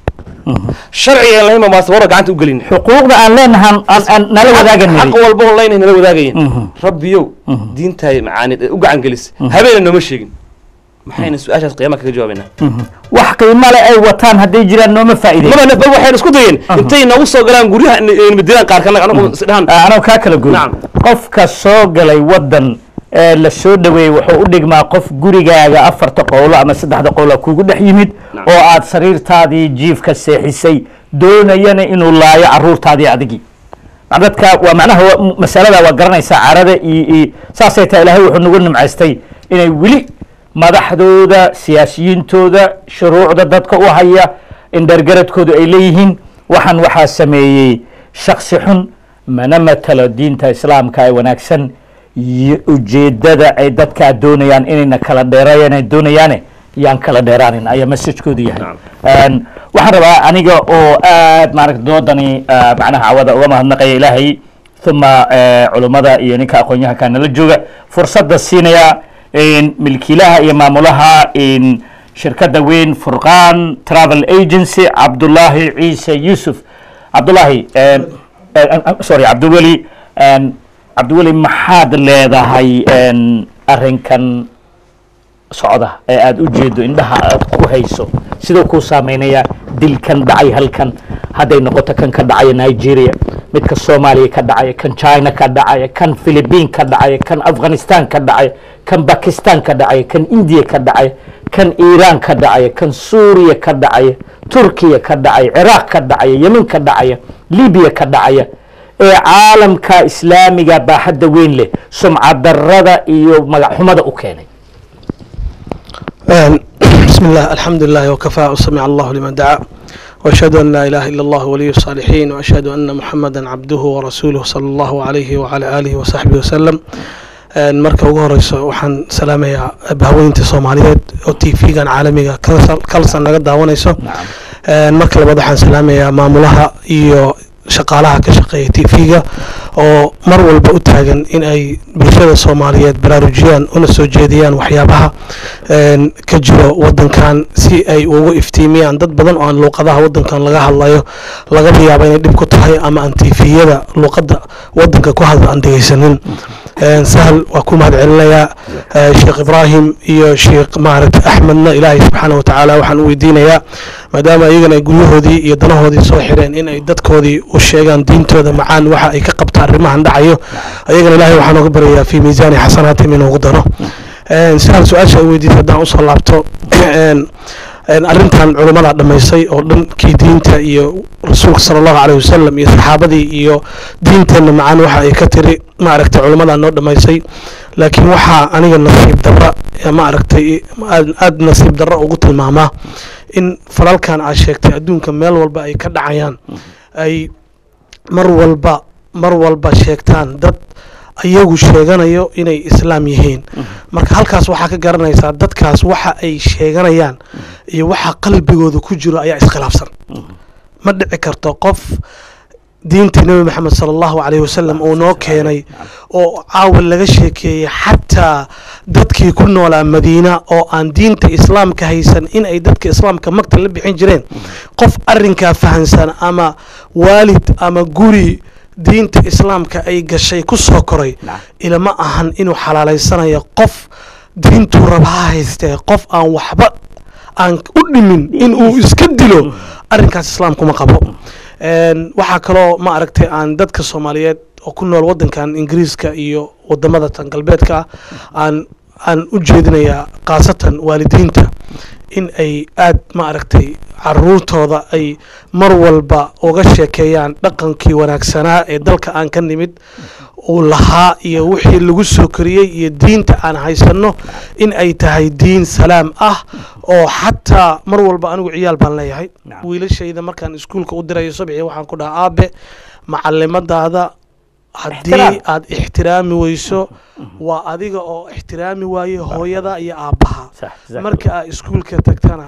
sharciga aan lahayn baan baasabora gacanta u gelin xuquuqda aan leenahan aan- aan nala wadaagan xaq walba oo laynay nala wadaagayeen rabbiyow diintaay macaanid ee u gacan gelis habeena nooma sheegin maxayna su-aashaas qiyaama kaga jawaabaynaa wax qiimo le ay wataan hadday jiraan nooma faa'iideyn maba bal waxayna isku dayeen intay nagu soo galaan guryaha madilaan qaar kana anagu isdhahan anoo kaa kala goy Nacam. qofka soo galay waddan ee la soo dhoweeyey wuxuu u dhigmaa qof gurigaaga afarta qowlo ama saddexda qowlo kugu dhex yimid Nacam. oo aad sariirtaadii jiifka seexisay doonayana inuu laayo caruurtaadii adigii dadka waa macnaha waa- masalada waa garanaysaa carada iyo iyo saasay tahay ilaahay wuxuu nagu nimcaystay inay weli madaxdooda siyaasiyiintooda shuruucda dadka u haya indhergaradkoodu ay leeyihiin waxaan waxaa sameeyey shaksi xun mana matalo diinta islaamka ee wanaagsan iyo ujeedada ay dadkaa doonayaan inayna kala dheereeyaan ay doonayaane yaan kala dheeraanin ayaa messagekoodu yahay Een, waxaan rabaa aniga oo aad maaragta doodani ah, macnaha cawada uga mahadnaqaya ilaahay uma eh, culummada iyo ninka aqoon-yahanka nala jooga fursadda siinaya in milkiilaha iyo maamulaha in shirkadda weyn furqaan travel agency cabdullaahi ciise yuusuf cabdullaahi een, eh, eh, sorry cabdiweli een, cabdiweli maxaad leedahay een, arrinkan socda ee aada u jeedo indhaha aad ku hayso siduu kuu saameynaya dilkan dhacay halkan hadday noqoto kan ka dhacaya nigeria midka soomaaliya ka dhacaya kan china ka dhacaya kan philippine ka dhacaya kan afghanistan ka dhacaya kan bakistan ka dhacaya kan india ka dhacaya kan iiraan ka dhacaya kan suuriya ka dhacaya turkiya ka dhacaya ciraaq ka dhacaya yemen ka dhacaya libiya ka dhacaya ee caalamka islaamiga baaxadda weyn leh sumcad darrada iyo magac xumada u keenay آه، بسم الله الحمد لله وكفى وسمع الله لمن دعا وأشهد أن لا إله إلا الله ولي الصالحين وأشهد أن محمدا عبده ورسوله صلى الله عليه وعلى آله وصحبه وسلم آه، marka ugu horeyso waxaan salaamayaa bahweynta soomaaliyeed oo t v-gan caalamiga kalsan naga daawanayso Ee, marka labaad waxaan salaamayaa maamulaha iyo shaqaalaha ka shaqeeya t v-ga oo mar walba u taagan in ay bulshada soomaaliyeed baraarujiyaan una soo jeediyaan waxyaabaha een, ka jiro wadankan si ay ugu iftiimiyaan dad badan oo aan luuqadaha wadankan laga hadlayo lagaba yaabo inay dhib ku tahay ama aan t v-yada luuqada wadanka ku hadla aan dhegeysanin Een, sahal waa ku mahad celinayaa Ee, sheekh ibraahim iyo sheekh maaragta axmedna ilaahay subxaana watacaala waxaan u weydiinayaa maadaama iyagana ay guryahoodii iyo danahoodii soo xireen in ay dadkoodii u sheegaan diintooda macaan waxa ay ka qabta arrimahan dhacayo ayagana ilaahay waxaan uga baryayaa fi miisaani xasanaatihim inuu ugu daro Een, sahal su-aasha ay weydiisay haddaan usoo laabto een, een, arrintan culummada dhammaysay oo dhankii diinta iyo rasuulka sala allahu caleyhi wasalam iyo saxaabadii iyo diinteenna macaan waxa ay ka tiri maaragtay culimmadaa noo dhammaysay laakiin waxaa aniga nasiib darra ee maaragtay aad aad nasiib darra ugu tilmaamaa in falalkan aad sheegtay adduunka meel walba ay ka dhacayaan ay mar walba mar walba sheegtaan dad ayagu sheeganayo inay islaam yihiin marka halkaas waxaa ka garanaysaa dadkaas waxa ay sheeganayaan iyo waxa qalbigooda ku jiro ayaa iskhilaafsan ma dhici karto qof diinta nebi maxamed sala allahu caleyhi wasalam uu noo keenay oo caawa laga sheekeeyey xataa dadkii ku noolaa madiina oo aan diinta islaamka haysan in ay dadka islaamka magta la bixin jireen qof arrinkaa fahansan ama waalid ama guri diinta islaamka ay gashay ku soo koray ilama ahan inuu xalaalaysanayo qof diintuu raba ha haystee qof aan waxba aan u dhimin inuu iska dilo arrinkaas islaamkuma qabo Een, waxaa kaloo ma aragtay aan dadka soomaaliyeed oo ku nool wadankan ingiriiska iyo wadamada tan galbeedka ah aan aan u jeedinayaa khaasatan waalidiinta in ay aad ma aragtay caruurtooda ay mar walba uga sheekeeyaan dhaqankii wanaagsanaa ee dalka aan ka nimid uu lahaa iyo wixii lagu soo koriyey iyo diinta aan haysanno in ay tahay diin salaam ah oo xataa mar walba anigu ciyaal baan leeyahay Nacam. wiilashayda markaan iskuulka u dirayo subxii waxaan ku dhahaa aabe macalimadaada haddii Ixtiraam. aad ixtiraami weyso waa adiga oo ixtiraami waaye hooyada iyo aabbaha Sax, exactly. marka aad iskuulka tagtana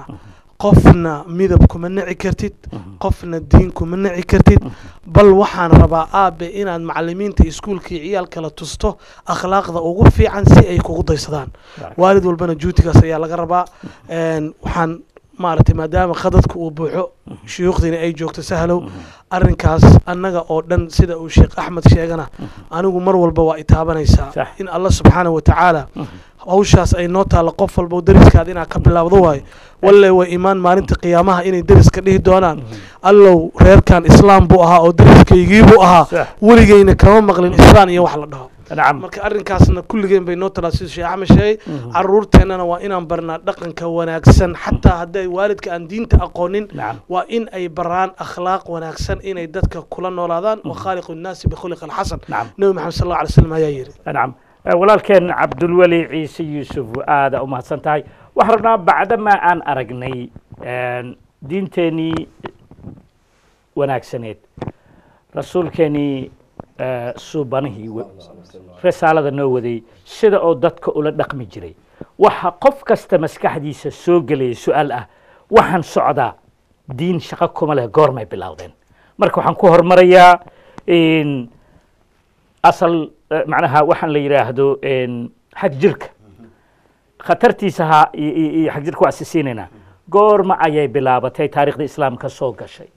qofna midab kuma nici kartid qofna diin kuma nici kartid bal waxaan rabaa aabe inaad macalimiinta iskuulka iyo ciyaalkala tusto akhlaaqda ugu fiican si ay kugu daysadaan waalid walbana juutigaas ayaa laga rabaa Een, waxaan maaragtay maadaama khadadka uu buuxo shuyuukhdiina ay joogto sahlow arrinkaas annaga oo dhan sida uu sheekh axmed sheegana anigu mar walba waa itaabanaysaa Sax. in allah subxaanahu wa tacaala hawshaas ay noo taalla qof walba deriskaada inaad ka bilaawdo waayo walle way imaan maalinta qiyaamaha inay deriska dhihi doonaan allow reerkan islaam buu ahaa oo deriskaygii buu ahaa Sax. weligeyna kama maqlin islaan iyo wax la dhaho nacam marka arrinkaasna kulligeen bay noo talaa siduu sheekh axmed sheegay caruurteennana waa inaan barnaa dhaqanka wanaagsan xataa hadday waalidka aan diinta aqoonin Nacam. waa in ay baraan akhlaaq wanaagsan inay dadka kula noolaadaan wa khaaliqu nnaasi bikhuliq alxasan Nacam. nebi maxamed sal alla alay slam ayaa yidhi nacam Eh, walaalkeen cabdulweli ciise yuusuf aada u mahadsan tahay waxaan rabnaa bacdamaa aan aragnay een, diinteenii wanaagsaneed rasuulkeenii eh, suubanihii wa- risaalada noo waday sida oo dadka ula dhaqmi jiray waxa qof kasta maskaxdiisa soo gelaya su-aal ah waxaan socdaa diin shaqo kuma leh goormay bilowdeen marka waxaan ku hormarayaa in asal eh, macnaha waxaan la yidhaahdo een, xag jirka khatartiisa ha iyo- iyo iyo xag jirka waa sisiinaynaa goorma ayay bilaabatay taariikhda islaamka soo gashay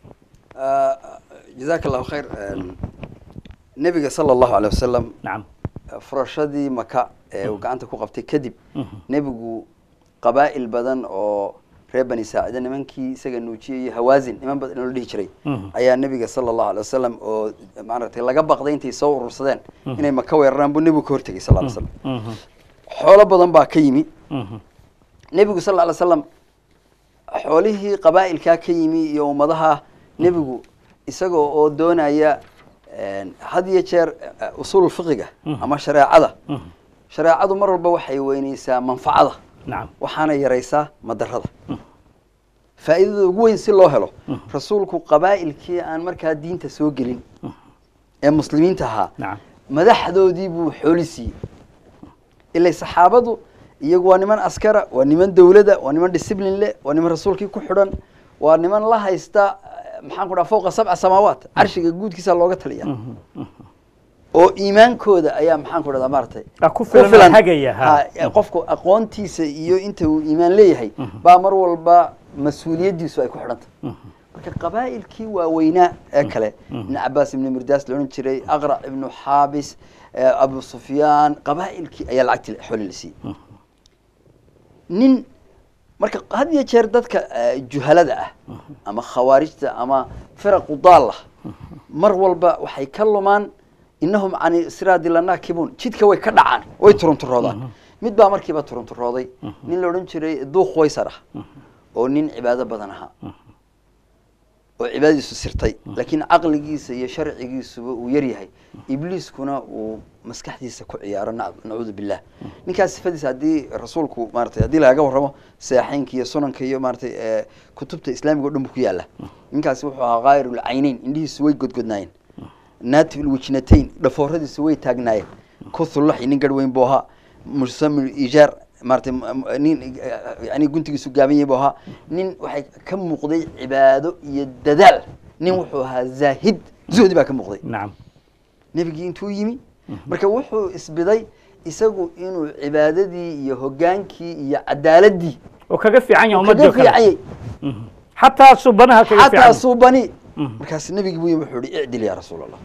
jazaaka allahu khayr nebiga sala allahu alay wasalam nacam furashadii maka ee uu gacanta ku qabtay kadib nebigu qabaa'il badan oo reer bani saacida nimankii isaga nuujiyey iyo hawaasin niman badan oo la dhihi jiray Mhm. ayaa nebiga sala allahu alay wasalam oo maaragtay laga baqday intay soo urursadeen inay maka weeraraan buu nebigu ka hortegay sal ly slam Mhm, xoolo badan baa ka yimi mhm, nebigu sal ly slam xoolihii qabaa'ilkaa ka yimi iyo ummadaha nebigu isaga oo doonaya een, had iyo jeer eh, usuul fiqiga ama shareecada mhm. shareecadu mar walba waxay weyneysaa manfacada nacam waxaana yaraysaa madarada faa'iidada ugu weyn si loo helo rasuulku qabaa'ilkii aan markaa diinta soo gelin ee muslimiinta ahaa nacam madaxdoodii buu xooli siiyey ilay saxaabadu iyagu waa niman askara waa niman dowlada waa niman discipline leh waa niman rasuulkii ku xidhan waa niman la haysta eh, maxaan ku dhaha fowqa sabca samaawaat carshiga guudkiisa looga taliya oo iimaankooda ayaa maxaan ku dhahdaa maaragtay Ah, ku filan oo hagaya, ha. ha, eh, qofku aqoontiisa iyo inta uu iimaan leeyahay baa mar walba mas-uuliyaddiisu ay ku xidhantay marka qabaa'ilkii waaweynaa ee kale ibn cabaas ibnu mirdaas la odhan jiray aqrac ibnu xaabis eh, abu sufyaan qabaa'ilkii ayaa lacagti xooli la siiyey nin marka had iyo jeer dadka eh, juhalada ah ama khawaarijta ama firaqu daalla mar walba waxay ka lumaan innahum cani siraadi lanaakibuun jidka way ka dhacaan way turunturoodaan mid baa markiiba turunturooday nin la odhan jiray duuq waysar ah oo nin cibaado badan ahaa oo cibaadadiisu sirtay laakiin caqligiisa iyo sharcigiisuba uu yar yahay ibliiskuna uu maskaxdiisa ku ciyaaro nac- nacuudu billah ninkaas sifadiisa haddii rasuulku maaratay haddii lagaga warramo seexeynka iyo sunanka iyo maaratay eh, kutubta islaamiga o dhan bu ku yaala ninkaasi wuxuu ahaa kaayirul caynayn indhihiisu way godgodnaayeen naatib ilwijnatayn dhafooradiisu way taagnaayeen kuthulaxi nin garh weyn buu ahaa musamil ijaar maaratay m- m- nin eh, yani guntigiisu gaaban yahay buu ahaa nin waxay ka muuqday cibaado iyo dadaal nin wuxuu ahaa zaahid zuhdi baa ka muuqday nacam nebigii intuu yimi marka wuxuu isbiday isagu inuu cibaadadii iyo hogaankii iyo cadaaladii oo kaga fiican yahay kaga ummadda kale fiicanyay xataa subanaha kaga fiican xataa yahay. suubani Mhm. markaas nebigi buu yimi wuxuu ihi icdil yaa rasuul allah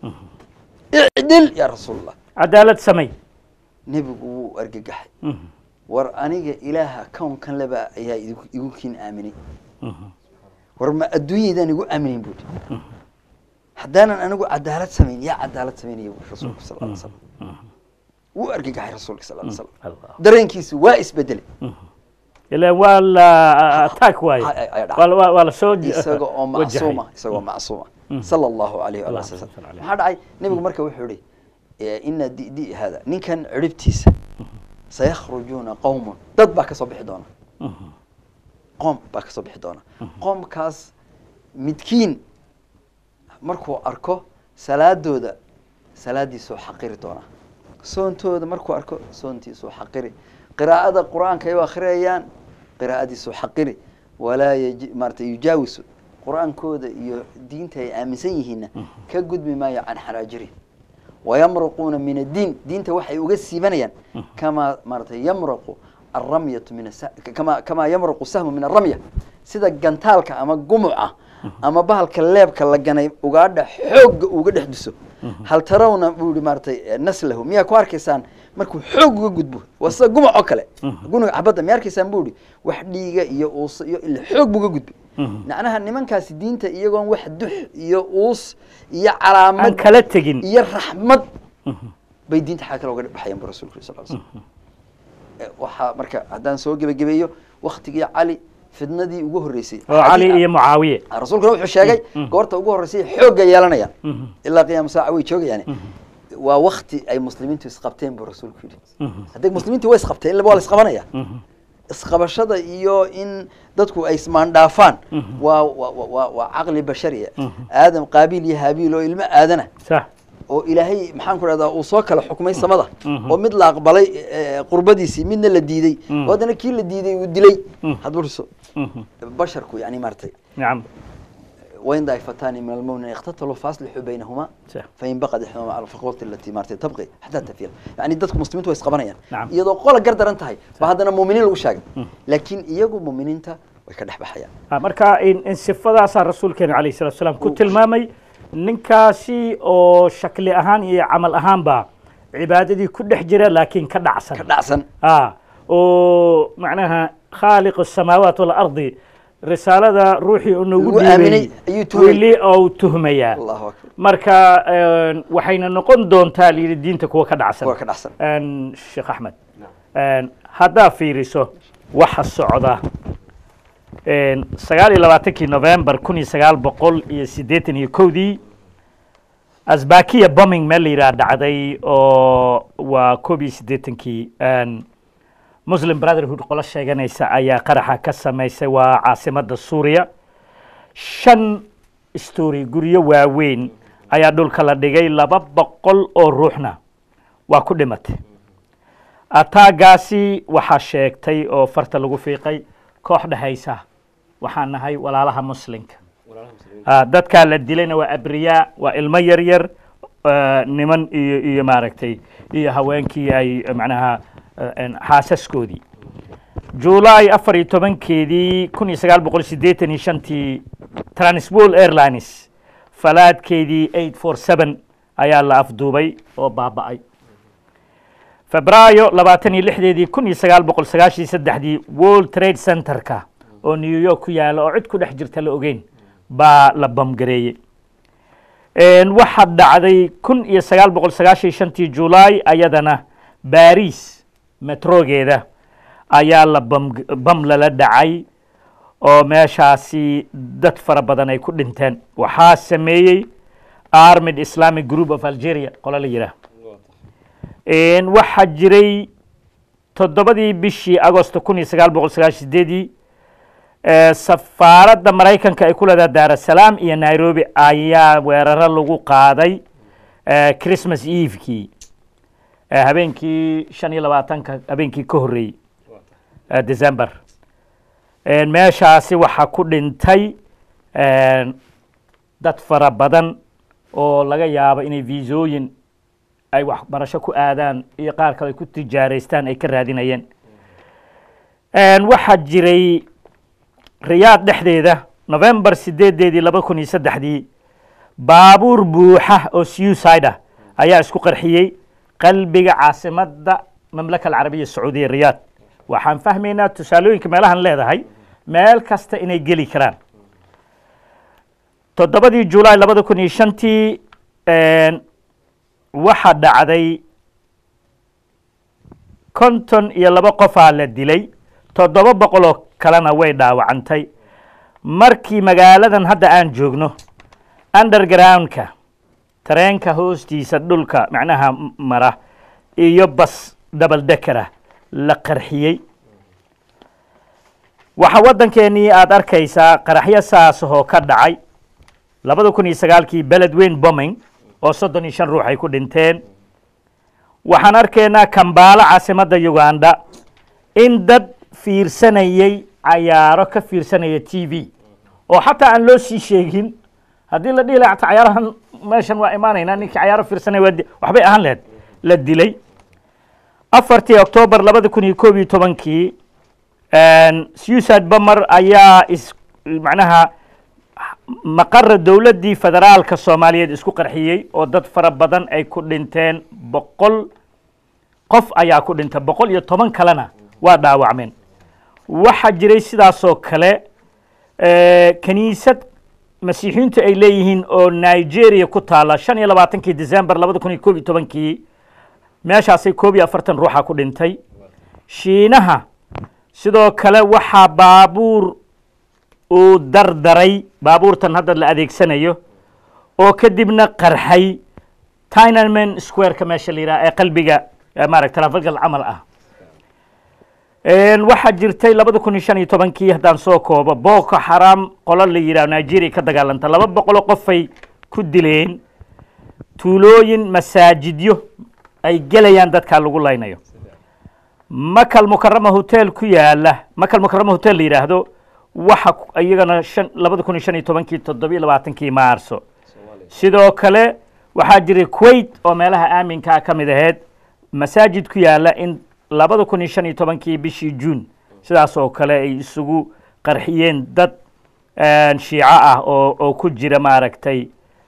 icdil yaa rasuul allah cadaalad samay nebigu wuu argagaxay Mhm, war aniga ilaaha kownkan leba ayaa idigu igu kiin aaminay mhm, war ma adduunyaydaan igu aaminin buuri haddaanan anigu cadaalad samayn yaa cadaalad samaynaya buuri rasuulku sal ly slam wuu argagaxay rasuulka sal ly slam Allah. dareenkiisu waa isbedelay ilaan waa la attack waaye Ay- ay- ay dhacay. waa la- waa- waa la soo isaga oo wajahay. macsuuma isagoo macsuuma sala allahu alayhi wa Allah sallam sallallahu alayhi. maxaa dhacay nebigu marka wuxuu ihi eh, ina di di hada ninkan ciribtiisa sayakhrujuuna qowmun dad baa kasoo bixi doona Mhm, qoom baa kasoo bixi doona qoomkaas midkiin markuu arko salaadooda salaadiisuu xaqiri doona soontooda markuu arko soontiisuu xaqiri qiraa'ada qur-aanka ay u akhriyayaan qiraa'adiisuu xaqiri walaa yaji- maarata yujaawisu qur-aankooda iyo diinta ay aaminsan yihiinna ka gudbi maayo can xanaajiri wayamruquuna min addiin diinta waxay uga siibanayaan kamaa maaratay yamraqu alramyatu min asa- kama kamaa yamruqu sahmu min alramya sida gantaalka ama gumuca ama bahalka leebka la ganay ugaadha xoogga uga dhex duso hal tarawna buu yihi maaratay naslahu miyaa ku arkaysaan markuu xoog uga gudbo waa sida gumac oo kale gunuga xabadda miyaa arkaysaan buu yihi wax dhiiga iyo uus iyo ila xoog buu uga gudbay macnaha nimankaasi diinta iyagoon wax dux iyo uus iyo aan calaamad kala tegin iyo raxmad bay diinta xaa kale uga baxayaan bu rasulku yiri sal l slam waxaa marka haddaan soo gebagabeeyo waktigii cali fidnadii ugu horreysay oo cali iyo mucaawiye rasuulkuna wuxuu sheegay goorta ugu horreysay xoogga yeelanayaan ilaa qiyaama saaca way joogayaan waa wakti ay muslimiintu isqabteen buu rasuulku yidhi hadday muslimiintu way isqabteen ilaba waa la isqabanaya isqabashada iyo in dadku ay ismaandhaafaan waa waa waa- waa waa caqli bashariya aadam qaabiil iyo haabiil oo ilmo aadana sax oo ilaahay maxaan ku rahdaa uu soo kala xukmay samada oo mid la aqbalay eh, qurbadiisii midna la diiday oo haddana kii la diiday uu dilay hadburso basharku yani maaragtay nacam wain daa'ifatani min almu'miniina iqtataluu faaslixuu baynahuma Sax. fain baqad ixdahuma cala alfiqwati allati maaragtay tabqi xataa tafila yani dadku muslimiintu way isqabanayaan Nacam. iyadoo qola gar daran tahay ba haddana muuminiin lagu sheegay laakiin iyagu muuminiinta way ka dhex baxayaan Ah, marka in in sifadaasaa rasuulkeena calayhi salatu wasalaam ku tilmaamay ninkaasi oo shakli ahaan iyo camal ahaanba cibaadadii ku dhex jira laakiin ka ka dhacsan dhacsan ah oo macnaha khaaliq الsamaawaat walardi risaalada ruuxii uu nagu Lagu aaminay dhiibay ayuu tuhmay. weli ou tuhmayaa allahu akbar marka een, waxayna noqon doontaa layidhi diinta kuwa ka dhacsan kuwa ka dhacsan Een, sheekh axmed een, haddaa fiiriso waxa socda een, sagaal iyo labaatankii november kun iyo sagaal boqol iyo siddeetan iyo kowdii asbakiya bombing meel la yidhaha dhacday oo waa koob iyo siddeetankii een, muslim brotherhood qolo sheeganaysa ayaa qaraxa ka samaysay waa caasimadda suuriya shan story guryo waaweyn ayaa dhulka la dhigay laba boqol oo ruuxna waa ku dhimatay ataagaasi waxaa sheegtay oo farta lagu fiiqay koox dhehaysa waxaan nahay walaalaha muslimka Ah, dadkaa la dilayna waa abriyaa waa ilmo yar yar ah, niman iyo iyo maaragtay iyo haweenkii ay eh, macnaha eh, en, xaasaskoodii juulaay afar iyo tobankeedii kun iyo sagaal boqol siddeetan iyo shantii transwol airlines falaadkeedii eight four seven ayaa la afduubay oo baaba'ay febraayo labaatan iyo lixdeedii kun iyo sagaal boqol sagaashan iyo saddexdii world trade centerka oo new york ku yaala oo cid ku dhex jirta la ogeyn baa la bamgareeyey Een, waxaa dhacday kun iyo sagaal boqol sagaashan iyo shantii juulaay ayadana baris metrogeeda ayaa la bam bam lala dhacay oo meeshaasi dad fara badan ay ku dhinteen waxaa sameeyey armed islamic group of algeria qolo la yidhaah Een, waxaa jiray toddobadii bishii agosto kun iyo sagaal boqol sagaashan sideedii ee, safaaradda maraykanka ay ku leedahay daarasalaam iyo nairobi ayaa weeraro lagu qaaday ee, christmas evekii ee, habeenkii shan iyo labaatanka habeenkii ka horreeyey ee, december Een, meeshaasi waxaa ku dhintay een, dad fara badan oo laga yaabo inay viisooyin ay waxbarasho ku aadaan iyo qaar kale ay ku tijaaraystaan ay ka raadinayeen Een, waxaa jiray riyaad dhexdeeda november sideedeedii laba kun iyo saddexdii baabuur buuxa oo suicide ah ayaa isku qarxiyey qalbiga caasimadda mamlaka alcarabiya sacuudiya riyaad waxaan fahmaynaa tusaalooyinka meelahan leedahay meel kasta inay geli karaan toddobadii julaay labada kun iyo shantii een, waxaa dhacday konton iyo laba qofaa la dilay toddoba boqoloo kalena way dhaawacantay markii magaaladan hadda aan joogno undergroundka tareenka hoostiisa dhulka macnaha m- mara iyo bas double dekera la qarxiyey waxaa waddankeenii aad arkaysaa qaraxyo saasahoo ka dhacay labada kun iyo sagaalkii beled weyn bombing oo soddon iyo shan ruux ay ku dhinteen waxaan arkaynaa kambaalo caasimadda uganda in dad fiirsanayay cayaaro ka fiirsanaya t v oo xataa aan loo sii sheegin haddii la dhihi lahaa xataa cayaarahan meeshan waa imaanaynaa ninkii cayaaro fiirsanaya waa di- waxbay ahaan lahayd la dilay afartii octoobar labada kun iyo koob iyo tobankii suicide bomber ayaa is macnaha maqara dowladdii federaalka soomaaliyeed isku qarxiyey oo dad fara badan ay ku dhinteen boqol qof ayaa ku dhintay boqol iyo toban kalena waa dhaawacmeen waxaa jiray sidaasoo kale kaniisad masiixiyiintu ay leeyihiin oo nigeria ku taala shan iyo labaatankii december labada kun iyo koob iyo tobankii meeshaasay koob iyo afartan ruuxa ku dhintay shiinaha sidoo kale waxaa baabuur uu dardaray baabuurtan hadda la adeegsanayo oo kadibna qarxay tinaman squareka meesha la yidhaha ee qalbiga maarata trafalgal camal ah waxaa jirtay labada kun iyo shan iyo tobankii haddaan soo koobo boko xaram qolo la yidhaho nigeria ka dagaalanta laba boqoloo qofay ku dileen tuulooyin masaajidyo ay gelayaan dadkaa lagu laynayo makal mukarama hotel ku yaala makal mukarama hotel la yidhaahdo waxa iyagana shan labada kun iyo shan iyo tobankii toddobiyo labaatankii maarso sidoo kale waxaa jiray kuwait oo meelaha aaminkaa ka mid ahayd masaajid ku yaala in labada kun iyo shan iyo tobankii bishii juun sidaas oo kale ay isugu qarxiyeen dad shiico ah oo oo ku jira maaragtay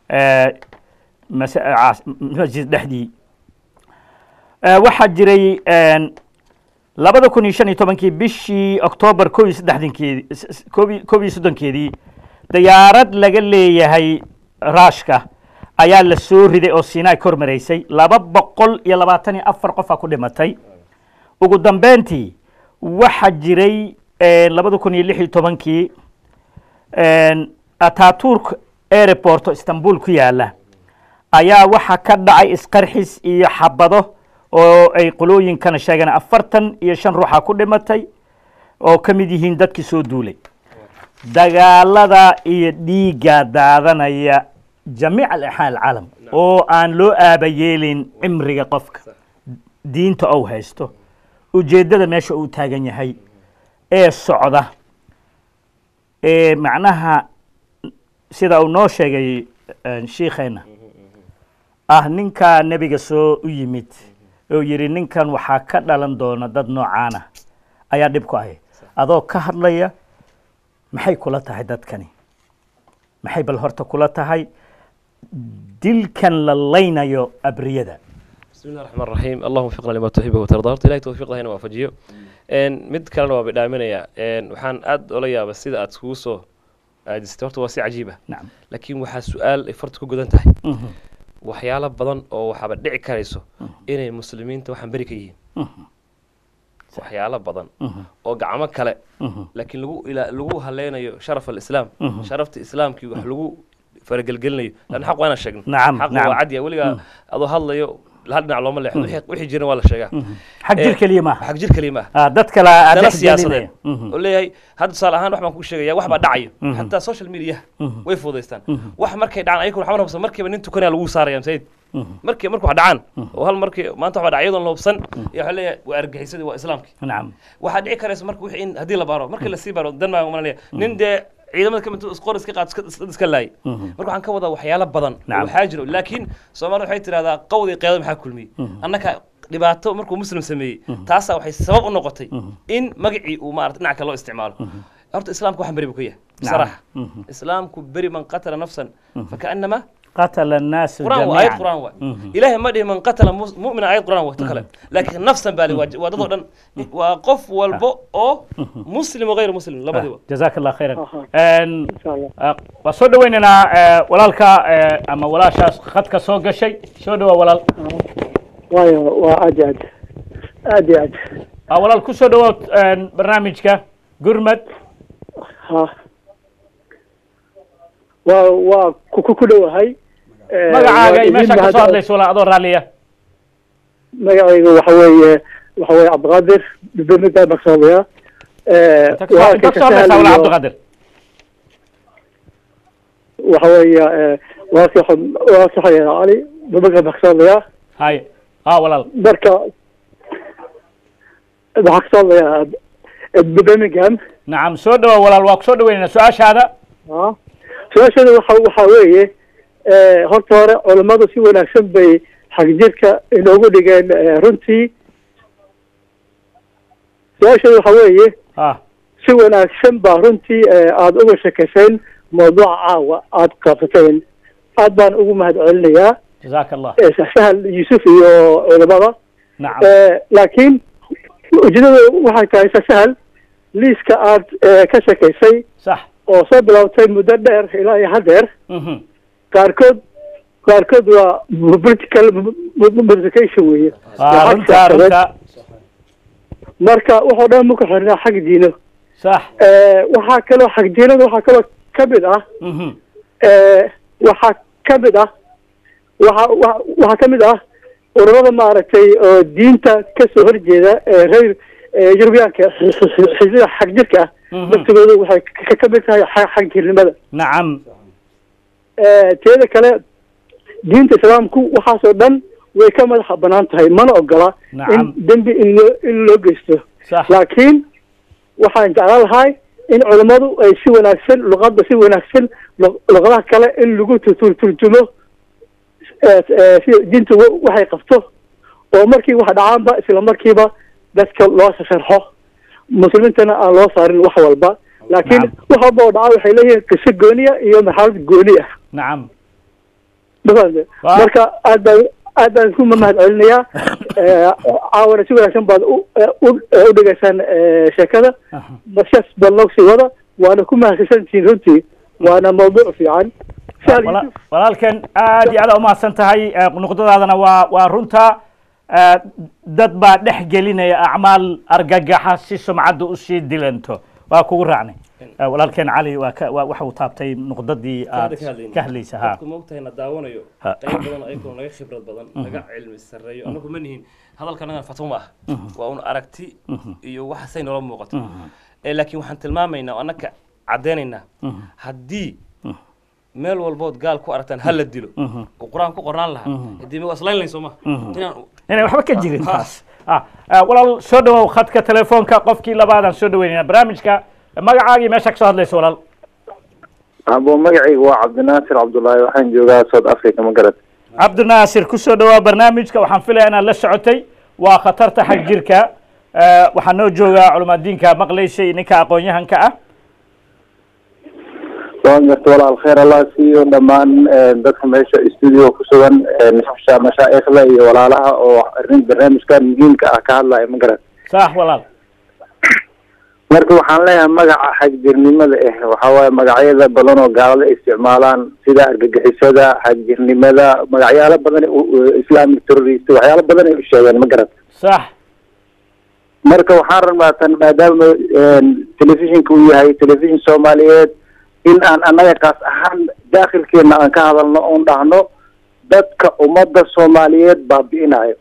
masjid dhexdii waxaa jiray labada kun iyo shan iyo tobankii bishii octoobar koob iyo saddexdankeedii koob iyo soddonkeedii dayaarad laga leeyahay raashka ayaa la soo riday oo sinai kor maraysay laba boqol iyo labaatan iyo afar qofaa ku dhimatay ugu dambeyntii waxaa jiray labada kun iyo lix iyo tobankii ataturk airport oo istanbul ku yaala ayaa waxaa ka dhacay isqarxis iyo xabado oo ay qolooyinkana sheegeen afartan iyo shan ruuxa ku dhimatay oo ka mid yihiin dadkii soo duulay dagaalada iyo dhiigga daadanaya jamiic alaxaa alcaalam oo aan loo aaba yeelin cimriga qofka diinta ou haysto ujeeddada meesha uu taagan yahay ee socda ee macnaha sida uu noo sheegay shiikheenna ah ninkaa nebiga soo u yimid oo yidhi ninkan waxaa ka dhalan doona dad noocaana ayaa dhib ku ahay adoo ka hadlaya maxay kula tahay dadkani maxay bal horta kula tahay dilkan la laynayo abriyada بسم الله الرحمن الرحيم اللهم وفقنا لما تحبه وترضى horta ilahay tawfiiqda hayna waafajiyo mid kalena waa bidhaaminaya waxaan aad ola yaaba sida aad iskugu soo aadistay horta waa si cajiib ah nacam laakiin waxaa su-aal ay farta ku gudan tahay waxyaalo badan oo waxaaba dhici karayso inay muslimiinta waxaan beri ka yihiin waxyaalo badan oo gacmo kale laakiin lagu ila lagu haleynayo sharaf alislaam sharafta islaamkii wax lagu faragelgelinayo lan xaq waa inaan sheegno Nacam, xaq nacam. waa cadiya weligaa adoo hadlayo hal dhinac looma leexdo wixii- wixii jiran waa la sheegaa xag jir Eh, keliya maaha xag jir keliya maaha Ah, dad kale aad dala dhex siyaasadeed gelinaya. oo leeyahay hadda tusaale ahaan wax baan ku sheegaya wax baa dhacayo xataa social media way fududaystaan wax markay dhacaan ayaguna waxba hubsan markiiba nin tukanaya lagu saaraya masaajid markii markuu wax dhacaan oo hal markii maanta wax dhacay iyadoon la hubsan iyo waxa leeyahay waa argaxisadii waa islaamkii nacam waxaa dhici karaysa marka wixii in haddii la baaro markii lasii baaro dan baa umalanaya nin dee ciidamada kamid isqor iska qaad iska- iska- iska laayay marka waxaan ka wadaa waxyaalo badan oo Nacam. waxaa jiro laakiin soomaalida waxay tidhahdaa qawdii qeedada maxaa kulmiyey annaka dhibaato markuu muslim sameeyey taasaa waxay sabab u noqotay in magacii uu maarata dhinac kale loo isticmaalo horta islaamku waxaan beri buu ka yahay bisaraxa islaamku beri man qatala nafsan fakaannama qatala annaasu قرآن وآية jamiican قرآن واي إلهي ما دي من قتل مس- مؤمنا آية قرآن وقت كلام لكن نفسا بالي ودضو دن وقف والبو أو مسلم وغير مسلم لا بدي jazaaka allah khayran Aha. Een, insha allah ah, waa soo dhaweynaynaa eh, walaalka eh, ama walaashaas khadka soo gashay soo dhawaa walaal waayo waa aad iyo aad aad iyo aad Ah, walaal ku soo dhawood een, barnaamijka gurmad ha waa waa ku ku ku dhowahay Eh, magacaaga waa iyo idin meeshaa ka soo mahad- hadlaysa walaal adoo raalliya magacaygu waxa weeye waxa weeye cabdiqaadir dibdamida maksoobiya inta ka soo- inta ka soo hadlaysaa walaal cabdiqaadir waxa weeye eh, waa sax- waa saxaya cali dibdamida maksoobiya hay ah walaal marka waxaa kasoo hadlaya birmingham nacam soo dhawa walaal waa ku soo dhaweynaynaa su-aashaada Ah. su-aashada waxa waxa weeye eh, horta hore culammadu si wanaagsan bay xagjirka inoogu dhigeen eh, runtii su-aasheedu waxa weeye ah si wanaagsan baa runtii eh, aada uga sheekayseen mawduuca caawa aada qabsateen aad baan ugu mahad celinayaa jazaaka allah eh, sahal yuusuf iyo culimada nacam Eh, laakiin ujeedada waxay tahay sahal liiska aad eh, ka sheekaysay sax oo soo bilowtay muddo dheer ilaa iyo haddeer mhm qaarkood qaarkood waa political modification weeye Ah, Waa xag runta siyaasadeed. runta marka waxoo dhan ma ku xirnaa xag diino sax Eh, waxaa kaloo xag diinada waxaa kaloo ka mid ah mhm Eh, waxaa ka mid ah waxa wa- waxaa ka mid ah ururada maaragtay oo diinta kasoo horjeeda ee reer ee yurubiyaanka xi- xi- xi- xisbiga xag jirka ah Mhm. laftigoodu waxay ka- ka mid tahay xa- xag jirnimada nacam Eh, teeda kale diinta islaamku waxaasoo dhan way ka madaxa banaan tahay mana ogola Nacam. in dembi in loo in loo geysto sax laakiin waxaan jeclaan lahay in culammadu ay si wanaagsan luqadda si wanaagsan lu- luqadaha kale in lagu tu- tu- turjumo eh, eh, si diintu wa- waxay qabto oo markii wax dhacaanba isla markiiba dadka loo sharxo muslimiintana aan loo saarin wax walba laakiin Nacam. wax walba oo dhaca waxay leeyihiin qiso gooniya iyo marxalad gooni ah nacam mafahante Waa. marka aad baan aad baan ku mahad celinayaa Eh, caawana si wanaagsan baad u u- u dhegaysaan eh, sheekada Aha. markaas bal noo sii wada waana ku mahadsantihiin runtii waana mawduuc fiican Sahal Wala- Yuusuf, walaalkan aad iyo aad umahadsan tahay Eh, nuqdadaadana waa waa runta Eh, dad baa dhex gelinaya acmaal argagaxa si sumcadda usii dilanto waa kugu raacnay Eh, walaalkeen cali waa ka waa- waxa uu taabtay nuqdadii aad ka hadlaysa ha dadku maogtahay na daawanayo Ha. qayb badan ayagoo naga khibrad badan naga cilmi sarreeyo anagu ma nihin hadalkanagan fatwo ma ah waa un aragti iyo waxa say noola muuqato Eh, laakiin waxaan tilmaamaynaa oo annaka caddaynaynaa haddii meel walbood gaal ku aragtaan ha la dilo oo qur-aan ku qornaan lahaa haddii ma waa islayn layn soo ma inaan inay waxba ka jirin taas Ah, ah, walaal soo dhawow khadka telefoonka qofkii labaadaan soo dhaweynayna barnaamijka magacaagii meesha ka soo hadlaysa walaal abo magacayga waa cabdinaasir cabdullaahi waxaan joogaa south africa ma garat cabdinaasir ku soo dhawaa barnaamijka waxaan filaya inaad la socotay waa khatarta xag jirka Eh, waxaa noo jooga culamaadiinka maqlaysay ninka aqoon-yahanka ah waan garta walaal kheer allah siiyo dhammaan eh, dadka meesha studio ku sugan eh, masha- mashaa'ikhda iyo walaalaha oo arrin barnaamijkan muhiimka ah ka hadlaya ma garat sax walaal marka waxaan leeyahay magaca xagjirnimada ah waxaa waaye magacyada badan oo gaalada ay isticmaalaan sida argagixisada xagjirnimada magacyaalo badan u- u- islamic terrorist waxyaalo badan ay u sheegeen ma garat sax marka waxaan rabnaa tan maadaama telefishinka uu yahay telefishin soomaaliyeed in aan annaga kaas ahaan daakhilkeena aan ka hadalno oon dhahno dadka ummadda soomaaliyeed baabi'inayo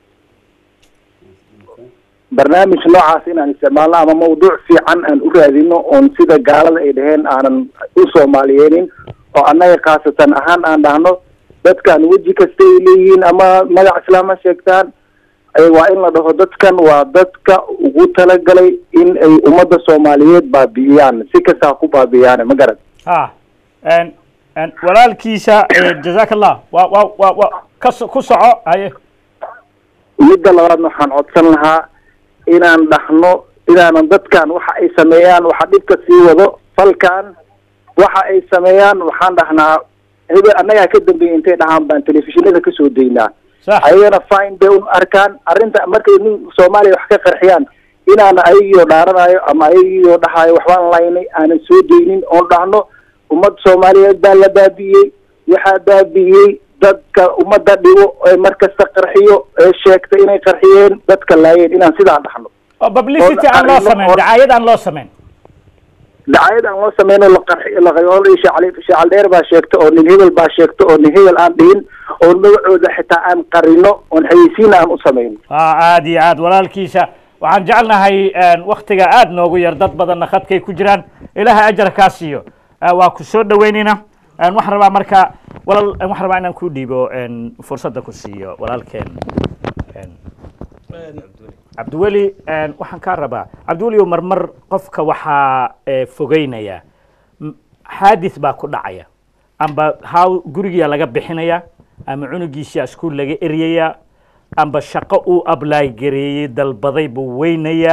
barnaamij noocaas inaan isticmaalno ama mawduuc fiican aan u raadino oon sida gaalada ay dhaheen aanan u soomaaliyeenin oo annaga khaasatan ahaan aan dhahno dadkan weji kasta ay leeyihiin ama magac islaam ha sheegtaan ay waa in la dhaho dadkan waa dadka ugu talagalay in ay ummadda soomaaliyeed baabi'iyaan si kasta ha ku baabi'iyaan ma garan ha En- en walaalkiisa eh, jazaaka allah waa waa waa waa ka so- ku soco haye midda labaadna waxaan codsan lahaa inaan dhahno inaanan dadkan waxa ay sameeyaan waxa dhibka sii wado falkan waxa ay sameeyaan waxaan dhahnaa hebel annagaa ka dambeeyay intay dhahaan baan telefishinada kasoo daynaa sax ayagana fine bay un arkaan arrinta markay nin soomaaliya wax ka qarxiyaan inaana ayagiyo dhaaranayo ama ayagiyo dhahayo waxbaan laynay aanan soo daynin oon dhahno ummad soomaaliyeed baa la baabi'iyey waxaa baabi'iyey dadka ummadda dhibo ee mar kasta qarxiyo ee sheegta inay qarxiyeen dadka laayeen inaan sidaa dhahno oo publicity aan loo arrimo samayn hor- dacaayad aan loo samayn dacayad aan loo sameyno la qarxi la shacali shacal dheer baa sheegta oo nin hebel baa sheegta oo nin hebel aan dhihin oo magacooda xitaa aan qarino oon xayeysiina aan u samayno ah aad iyo aad walaalkiisa waxaan jecelnahay waktiga aad noogu yar dad badanna khadkay ku jiraan ilaahay ajar kaa siiyo Ah, waa ku soo dhaweynayna En, waxaan rabaa marka walaal en, waxaan rabaa inaan ku dhiibo en, fursadda ku siiyo walaalkeen En, cabdiweli en, waxaan kaa rabaa cabdiweli oo marmar qofka waxaa eh, fogeynaya M- xaadis baa ku dhacaya amba haw gurigiyaa laga bixinaya ama cunugiisa iskuul laga eryaya amba shaqo uu ablaay gareeyey dalbaday buu weynaya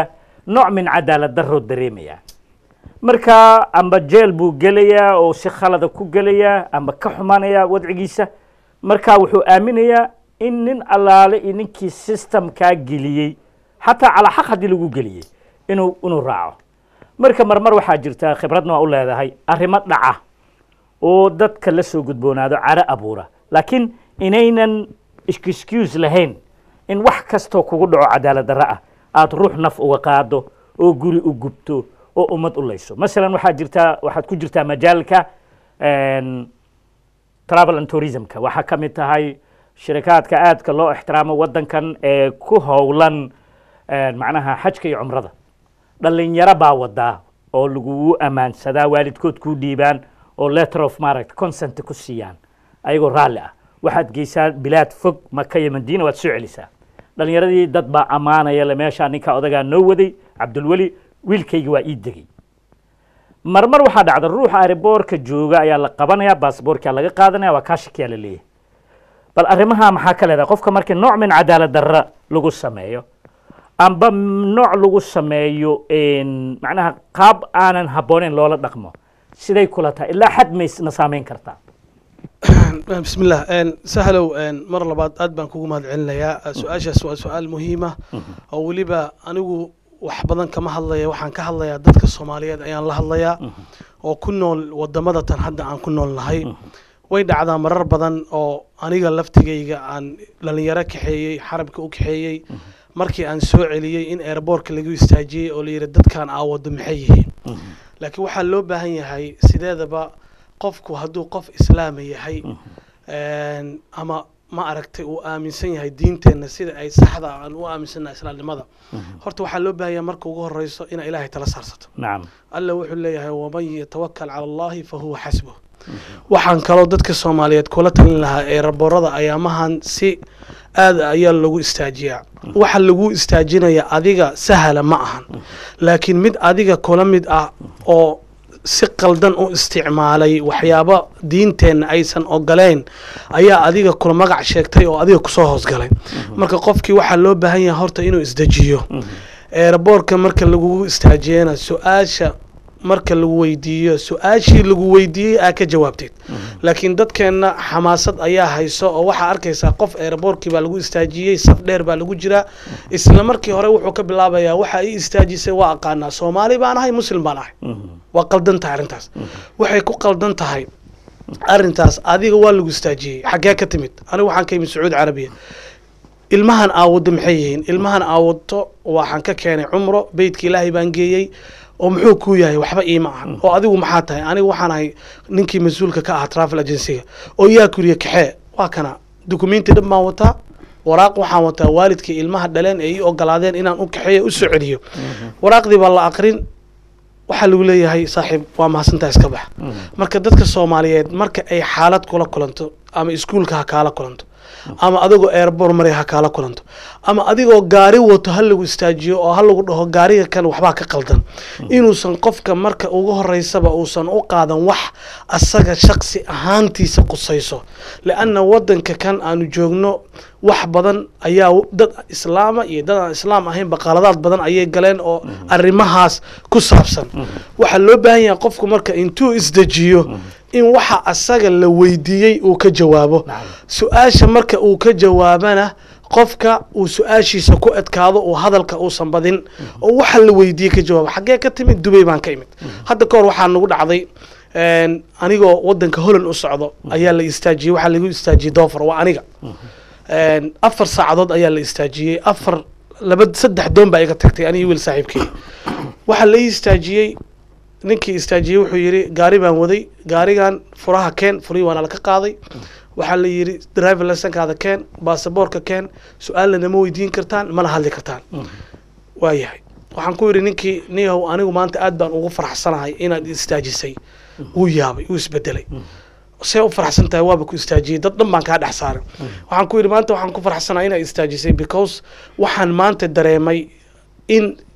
nooc min cadaalad darroo dareemaya marka amba jeel buu gelayaa oo si khalada ku gelayaa amba ka xumanaya wadcigiisa marka wuxuu aaminayaa in nin allaale iyo ninkii systemkaa geliyey xataa calaa xaq haddii lagu geliyey inuu inuu raaco marka marmar waxaa jirta khibradna waa u leedahay arrimo dhaca oo dadka la soo gudboonaado caro abuura laakiin inaynan excuse lahayn in wax kastoo kugu dhaco cadaalad darro ah aada ruux naf uga qaado oo guri u gubto oo ummad u layso masalan waxaa jirtaa waxaad ku jirtaa majaalka travel and tourismka waxaa ka mid tahay shirikaadka aadka loo ixtiraamo waddankan ee ku howlan macnaha xajka iyo cumrada dhalinyaro baa wadaa oo lagugu ammaansadaa waalidkood kuu dhiibaan oo letter of maaragta consent ku siiyaan ayagoo raalli ah waxaad geysaa bilaad fog maka iyo madiina waad soo celisaa dhalinyaradii dad baa ammaanaya le meeshaa ninkaa odagaa noo waday cabdulweli wiilkayga waa ii degey marmar waxaa dhacda ruuxa ariboorka jooga ayaa la qabanaya baasboorkaa laga qaadanaya waa kaa shakiyaa la leeyahay bal arrimaha maxaa ka leedahay qofka markii nooc min cadaalad darra lagu sameeyo amba nooc lagu sameeyo macnaha qaab aanan habbooneyn loola dhaqmo siday kula tahay ilaa xad maysna saameyn kartaa بسم الله ان سهلوا ان مر لبعض اد بان كوغو مهد علنيا سؤاشاس waa su'aal muhiima oo weliba anigu wax badan kama hadlaya waxaan ka hadlayaa dadka soomaaliyeed ayaan la hadlayaa oo ku nool wadamada tan hadda aan ku nool nahay way dhacdaa marar badan oo aniga laftigayga aan dhalinyaro kaxeeyey xarabka u kaxeeyey markii aan soo celiyey in airboortka lagu istaajiyey oo la yidhi dadkan aa wado maxay yihiin laakiin waxaa loo baahan yahay sideedaba qofku hadduu qof islaama yahay ama ma aragtay uu aaminsan yahay diinteenna sida ay saxda aan u aaminsannaha islaamnimada horta waxaa loo baahan yahay marka ugu horeyso inaa ilaahay tala saarsato nacam alla wuxuu leeyahay waman yatawakal cala allahi fa huwa xasbuh waxaan kaloo dadka soomaaliyeed kula talin lahaa ee raboorada ayaamahan si aad ayaa lagu istaajiyaa waxa lagu istaajinaya adiga sahala ma ahan laakiin mid adiga kula mid ah oo si qaldan u isticmaalay waxyaabo diinteenna aysan ogoleyn ayaa adiga kula magac sheegtay oo adiga kusoo hoosgalay marka qofkii waxaa loo baahan yahay horta inuu isdejiyo eeraboorka marka lagugu istaajiyana su-aasha marka lagu weydiiyo su-aashii lagu weydiiyey aa ka jawaabteed laakiin dadkeenna xamaasad ayaa hayso oo waxaa arkaysaa qof eeraboorkii baa lagu istaajiyey saf dheer baa lagu jiraa isla markii hore wuxuu ka bilaabayaa waxa ii istaajisay waa aqaanaa soomaali baan ahay muslim baan ahay waa qaldan tahay arrintaas waxay ku qaldan tahay arrintaas adiga waa lagu istaajiyey xaggee ka timid anigu waxaan ka yimid sacuudi carabiya ilmahan aawado maxay yihiin ilmahan aawato waxaan ka keenay cumro beytka ilaahay baan geeyey oo muxuu kuu yahay waxba iima ahan oo adigu maxaa tahay anigu waxaan ahay ninkii mas-uulka ka ahaa travel agencyga oo yaa kuriya kaxee waa kana dukumenti dhan baan wataa waraaq waxaan wataa waalidkii ilmaha dhaleen ee ii ogolaadeen inaan u kaxeeyo u soo celiyo waraaqdii baa la aqrin waxaa lagu leeyahay saaxiib waa mahadsantaa iska bax marka dadka soomaaliyeed marka ay xaalad kula kulanto ama iskuulka ha kaala kulanto ama adigoo erbor maray ha kaala kulanto ama adigoo gaari wato ha lagu istaajiyo oo ha lagu dhaho gaariga kan waxbaa ka qaldan inuusan qofka marka ugu horeysaba uusan u qaadan wax asaga shaqsi ahaantiisa qusayso lianna wadanka kan aanu joogno wax badan ayaa dad islaama iyo dad aan islaam ahayn baqaaladaad badan ayay galeen oo arrimahaas ku saabsan waxaa loo baahan yahay qofku marka intuu isdejiyo in waxa asaga la weydiiyey uu ka jawaabo su-aasha marka uu ka jawaabana qofka uu su-aashiisa ku adkaado uu hadalka uusan badin oo waxa la weydiiyey ka jawaabo xaggee ka timid dubay baan ka imid hadda kahor waxaa nagu dhacday anigoo wadanka holland u socdo ayaa la istaajiyey waxaa lagu istaajiyey doofar waa aniga afar saacadood ayaa la istaajiyey afar laba saddex doon baa iga tagtay aniga wiil saaxiibkey waxaa la istaajiyey ninkii istaajiyey wuxuu yidhi gaari baan waday gaarigan furaha keen furihii waana laka qaaday waxaa la yidhi driver licenkaada keen baasaboorka keen su-aalna nama weydiin kartaan mana hadli kartaan waayahay waxaan ku yidhi ninkii niyahow anigu maanta aad baan ugu faraxsanahay inaad istaajisay wuu yaabay wuu isbedelay see u faraxsan tahay waaba ku istaajiyey dad dhan baan kaa dhex saaray waxaan ku yidhi maanta waxaan ku faraxsanahay inaad istaajisay because waxaan maanta dareemay in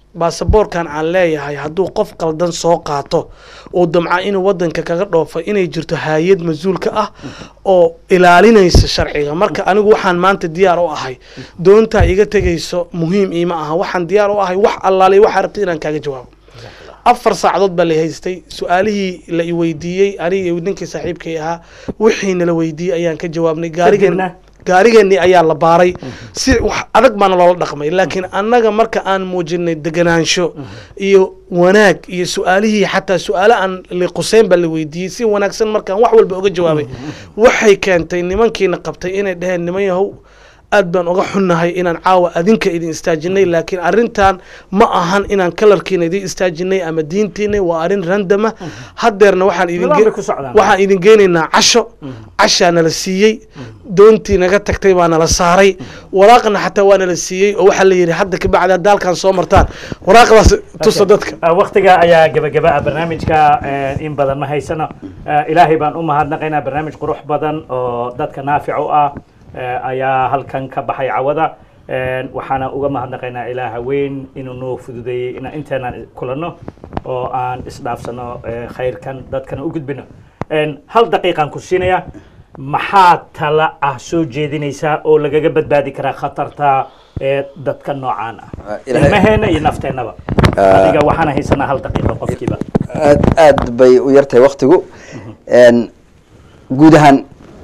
baasaboorkan aan leeyahay hadduu qof qaldan soo qaato oo damca inuu wadanka kaga dhoofo inay jirto hay-ad mas-uulka ah oo ilaalinaysa sharciga marka anigu waxaan maanta diyaar u ahay doontaa iga tegayso muhiim iima aha waxaan diyaar u ahay wax allaale waxaa rabta inaan kaaga jawaabo afar saacadood baa la haystay su-aalihii la i weydiiyey aniga iyo ninkii saaxiibkay ahaa wixii nala weydiiyey ayaan ka jawaabnay gaarigeen Kadibna? gaarigeennii ayaa la baaray si wax adag baana loola dhaqmay laakiin annaga marka aan muujinay deganaansho iyo wanaag iyo su-aalihii xataa su-aale aan liquseyn baa la weydiiyey si wanaagsan markaan wax walba oga jawaabay waxay keentay nimankiina qabtay inay dhaheen niman yahow aad baan uga xunnahay inaan caawa adinka idin istaajinay laakiin arrintan ma ahan inaan kalarkiina idin istaajinay ama diintiina waa arrin randama haddeerna waxaan idin Nidaam ge- bay ku socdaan. waxaan idin geynaynaa casho cashaa nala siiyey doontii naga tagtay baa nala saaray waraaqna xataa waa nala siiyey oo waxaa la yidhi hadda kabacdi hadda halkaan soo martaan waraaqdaas tusa dadka Ah, waqtiga ayaa gebagaba ah barnaamijka eh, in badan ma haysano Eh, ilaahay baan u mahadnaqaynaa barnaamij qurux badan oo dadka naafic u ah eh, ayaa halkan ka baxay cawada Eh, waxaana uga mahadnaqaynaa ilaaha weyn inuu noo fududeeyey inaan inteenaan kulanno oo aan isdhaafsano eh, khayrkan dadkana u gudbino Eh, hal daqiiqaan ku siinaya maxaa tala ah soo jeedinaysaa oo lagaga badbaadi karaa khatarta ee dadka noocaan ah Ah, ilaahay- ilmaheena iyo nafteennaba Ah. adiga waxaana haysanaa hal daqiiqo qofkiiba aad aad bay u yartahay waktigu Een, guud ahaan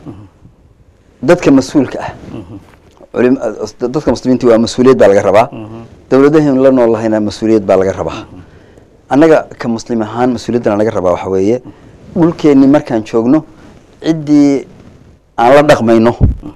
dadka mas-uulka ah culim- dadka muslimiinta waa mas-uuliyad baa laga rabaa dowladahaynu la nool lahayna mas-uuliyad baa laga rabaa annaga ka muslim ahaan mas-uuliyaddana laga rabaa waxa weeye dhulkeenni markaan joogno ciddii aan la dhaqmayno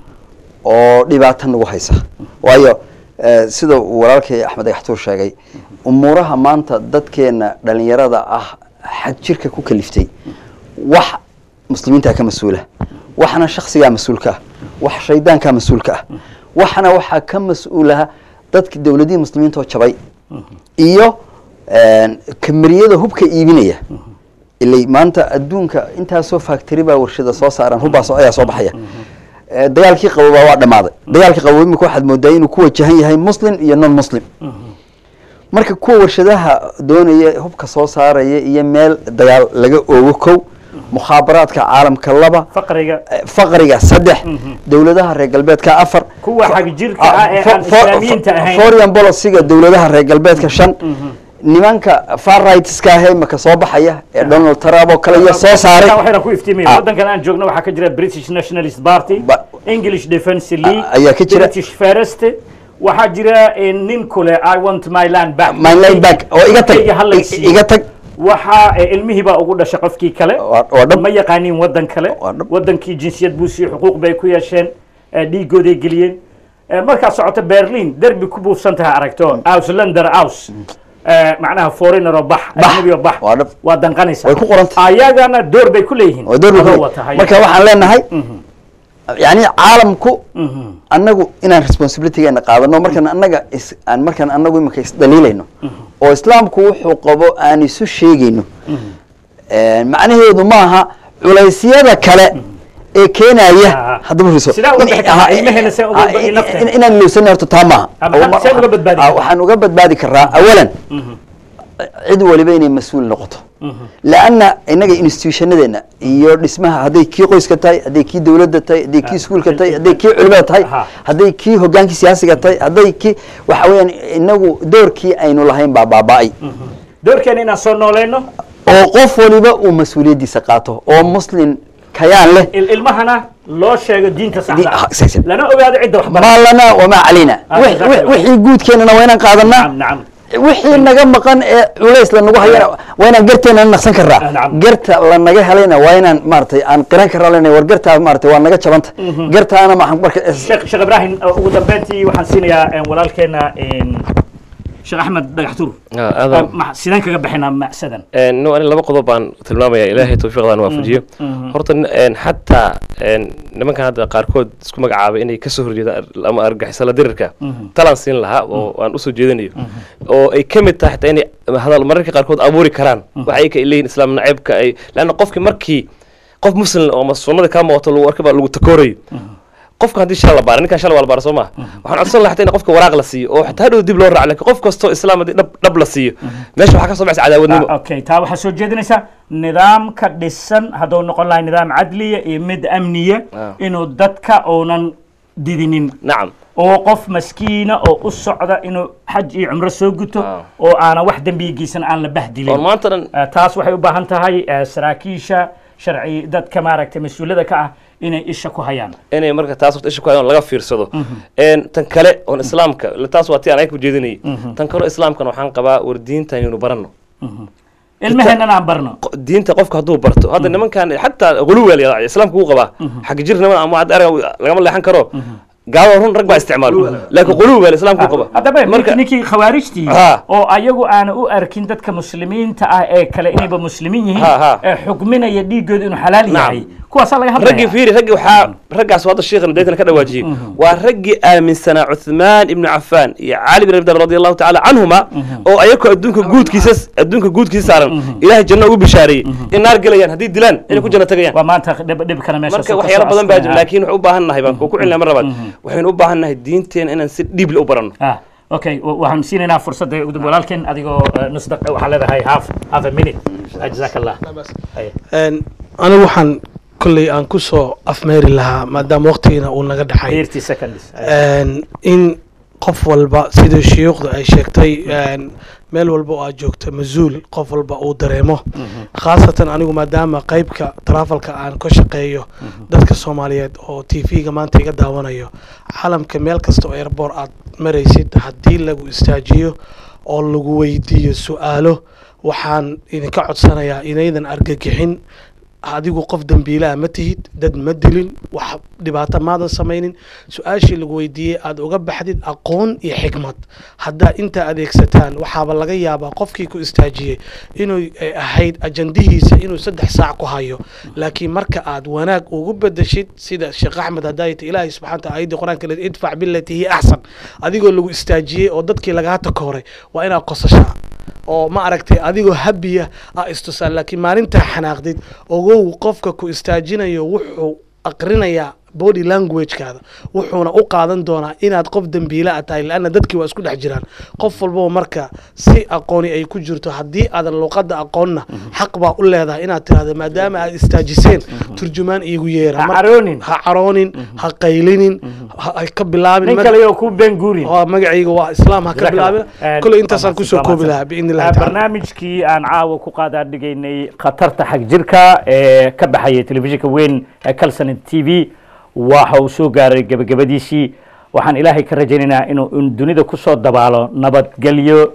oo dhibaata nagu haysa waayo eh, sida uu walaalkay axmed agaxtuur sheegay umuuraha maanta dadkeena dhalinyarada ah xad jirka ku kaliftay wax muslimiintaa ka mas-uula waxna shaksigaa mas-uulka ah wax shaydaankaa mas-uulka ah waxna waxaa ka mas-uulaha dadka dowladihii muslimiinta oo jabay iyo een, kamariyada hubka iibinaya ilay maanta adduunka intaasoo factory baa warshada soo saaran hubbaas ayaa soo baxaya Eh, dagaalkii qabobaa waa dhammaaday dagaalkii qabow imika waxaad moodaa inuu ku wajahan yahay muslim iyo non muslim marka kuwa warshadaha doonaya hubka soo saaraya iyo meel dagaal laga oogo kow mukhaabaraadka caalamka laba faqriga eh, faqriga saddex dowladaha reer galbeedka afar Kuwa xagjirka ah ee aan islaamiyiinta ahayn. foreign policyga dowladaha reer galbeedka shan nimanka far rightska ah ee imika soo baxaya ee donald trump oo kale iyo soo saaray waxayna ku iftiimaya Ah. waddankan aan joogno waxaa ka jira british nationalist party Ba- english defence league Ah, ayaa ka jira. british first waxaa jira eh, nin kule i want my land back my line back oo iga tag Dhulkayga ha la siiyo. iga tag waxaa eh, ilmihii baa ugu dhashay qofkii kale Waa- waa dhab. ma yaqaanin waddan kale Waa dhab. waddankii jinsiyad buu siiyey xuquuq bay ku yeesheen eh, dhiigooday geliyeen Eh, markaad socoto berlin derbi ku buufsan tahay aragto auslander aus Eh, macnaha foreigner oo bax Bax. ajnabi oo bax Waa dhab. waa danqanaysa Way ku qoran tahay. ayagana door bay ku leeyihiin oo door adoo bay watahay. marka waxaan leenahay yani caalamku annagu inaan responsibilitygeena qaadano markaan annaga is aan markaan annagu imika isdaliilayno oo islaamku wuxuu qabo aan isu sheegayno macnaheedu maaha culeysyada kale ee keenaya Ah. haddaba riso Sidaa uga bixi karnaa, ilmaheena see uga Ah, badbaadi nafteena. in- inaan ilowsana horta taa maaha Ah, maxaa- see uga badbaadi Ah, kartaa? waxaan uga badbaadi karaa awalan cid waliba inay mas-uul noqoto laanna inaga institutionadeena iyo dhismaha hadday kii qoyska tahay hadday kii dowladda tahay hadday kii iskuulka tahay hadday kii culimada tahay Aha. hadday kii hogaankii siyaasiga tahay hadday kii waxa weeyaan inagu doorkii aynu lahayn baa baaba'ay doorkeena inaan soo noolayno oo qof waliba uu mas-uuliyaddiisa qaato oo muslim kayaan leh il- ilmahana loo sheego diinta Di- ah, saxda exactly. lana ogaado cidda wax bara maa lanaa wamaa calayna Ah, Wix- exactly. wix- wixii guudkeenana waa inaan qaadanaa nacam nacam wixii naga maqan ee culays lanagu hayana waa inaan garteena naqsan Ah, karaa nacam. garta lanaga helayna waa inaan maaragtay aan qiran karaa lena war gartaa maaragtay waa naga jabanta gartaana maxaan marka sheekh sheekh ibraahim uh, ugu dambeyntii waxaan siinayaa eh, walaalkeena eh, sheekh axmed dhagaxtuur Ah, aadan Uh, ma- sideen kaga bixinaa macsadan Een, no ani laba qodob baan tilmaamaya ilaahay tawfiiqdan waafajiyo horta n- een, xataa een, nimankan hadda qaarkood isku magacaabay inay kasoo horjeedaan ar- ama argagixisala dirirka talaan siin lahaa oo aan usoo jeedinayo oo ay ka mid tahay xataa inay hadal mararka qaarkood abuuri karaan waxa ay ka leeyihin islaam naceebka ay leanna qofkii markii qof muslim oo ama sunnada kaa muuqato lagu arkaba lagu takoorayo qofka haddii shala la baara ninkan shala waa la baara soo maha waxaan codsan lahaa xataa in qofka waraaq la siiyo oo xataa hadhow dib loo raaco laakiin qof kastoo islaam haddii dhab dhab la siiyo meesha waxaa ka soo baxaysa cadaawadnimo Ah, okay taa waxaa soo jeedinaysaa nidaamka dhisan hadduu noqon lahay nidaam cadliya iyo mid amniya Ah. inuu dadka uunan didinin nacam oo qof maskiina oo u socda inuu xaj iyo cumro soo guto Ah. oo aanan wax dembigiisan aan la oon bahdilin maanta dhan Ah, taas waxay u baahan tahay ah, saraakiisha sharci dadka maaragtay mas-uulada ka ah inay isha ku hayaan inay marka taas waqti isha ku hayaan oo laga fiirsado Een, tan kale oon islaamka taas waa tii aan ayaga ku jeedinayay tan kale oo islaamkana waxaan qabaa war diintan inuu baranno ilmaheennan aan barno Qo- diinta qofka hadduu barto hadda nimankan xataa quluweel islaamka wuu qabaa xagga jir niman ama hadda erga lagama leexan karo gaalada run rag baa isticmaalo laakiin quluweel islaamka wuu qabaa haddaba marka ninkii khawaarijtii Ha. oo ayagu aana u arkin dadka muslimiinta ah ee kale inayba muslimiin yihiin Ha, ha. ee xukminaya dhiigooda inuu xalaal Nacam. yahay kuwaasaa laga raggii hadlaya fiiri raggii waxaa raggaas hadda sheekhan deetana ka dhawaajiyey waa raggii aaminsanaa cuthmaan ibnu cafaan iyo cali bin abi talib radi allahu tacaala canhuma oo ayakoo adduunka guudkiisa adduunka guudkiisa saaran ilaahay janno ugu bishaareeyey in naar gelayaan haddii dilaan inay ku janno tagayaan waa maanta dhib dhibkana meesha marka waxyaalo badan baa jira laakiin waxu u baahan nahay baan ku celina mar labaad waxaynu u baahan nahay diinteena inaan si dhiible u baranno ah okay wa- waxaan siinaynaa fursadda ugu dambe walaalkeen adigoo eh, nus daqiiqa waxaa leedahay half half a minute jazaak allah Haye. Een, anigu waxaan kolley aan ku soo afmeeri lahaa maadaama waqtigiina uu naga dhaxay 30 seconds Haye. Een, in qof walba sida shuyuukhda ay sheegtay een, meel walba oo aad joogto mas-uul qof walba uu dareemo khaasatan anigu maadaama qeybka tarafalka aan ka shaqeeyo dadka soomaaliyeed oo t v-ga maanta iga daawanayo caalamka meel kasta oo airboor aad maraysid haddii lagu istaajiyo oo lagu weydiiyo su-aalo waxaan idinka codsanayaa inaydan argagixin adigu qof dembiilaha ma tihid dad ma dilin wax dhibaato maadan samaynin su-aashii lagu weydiiyey aad uga baxdid aqoon iyo xikmad haddaa intaa adeegsataan waxaaba laga yaabaa qofkii ku istaajiyey inuu ay ahayd ajandihiisa inuu saddex saac ku hayo laakiin marka aad wanaag ugu bedeshid sida sheekh axmed hadaayta ilaahay subxana wataala ayaddii qur-aanka le idfac bilatii hiya axsan adigoo lagu istaajiyey oo dadkii lagaa takooray waa inaad qosashaa oo ma aragtay adigoo habiya a istusaan laakiin maalintaa xanaaqdid ogow qofka ku istaajinayo wuxuu aqrinayaa body languagekaada wuxuuna u qaadan doonaa inaad qof dembiila a tahay laanna dadkii waa isku dhex jiraan qof walbaba marka si aqooni ay ku jirto haddii aadan luqadda aqoonna xaq baa u leedahay inaad tirahdo maadaama aad istaajiseen turjumaan iigu yeera Ha Mar- caroonin. ha caroonin ha qaylinin ha ha ka bilaabin nin Mar- kale oo ku been guurin oo magacayga waa islaam ha ka Jazaak Allah. bilaabin Eh, koley intaasaan waa kusoo mahadsan, koobi waa lahaa mahadsan. biidni illahi Eh, taala barnaamijkii aan caawa ku qaadaan dhigaynay khatarta xag jirka ee ka baxaya telefishinka weyn ee calson t v waxa uu soo gaaray gebagabadiisii waxaan ilaahay ka rajaynaynaa inuu in dunida kusoo dabaalo nabadgelyo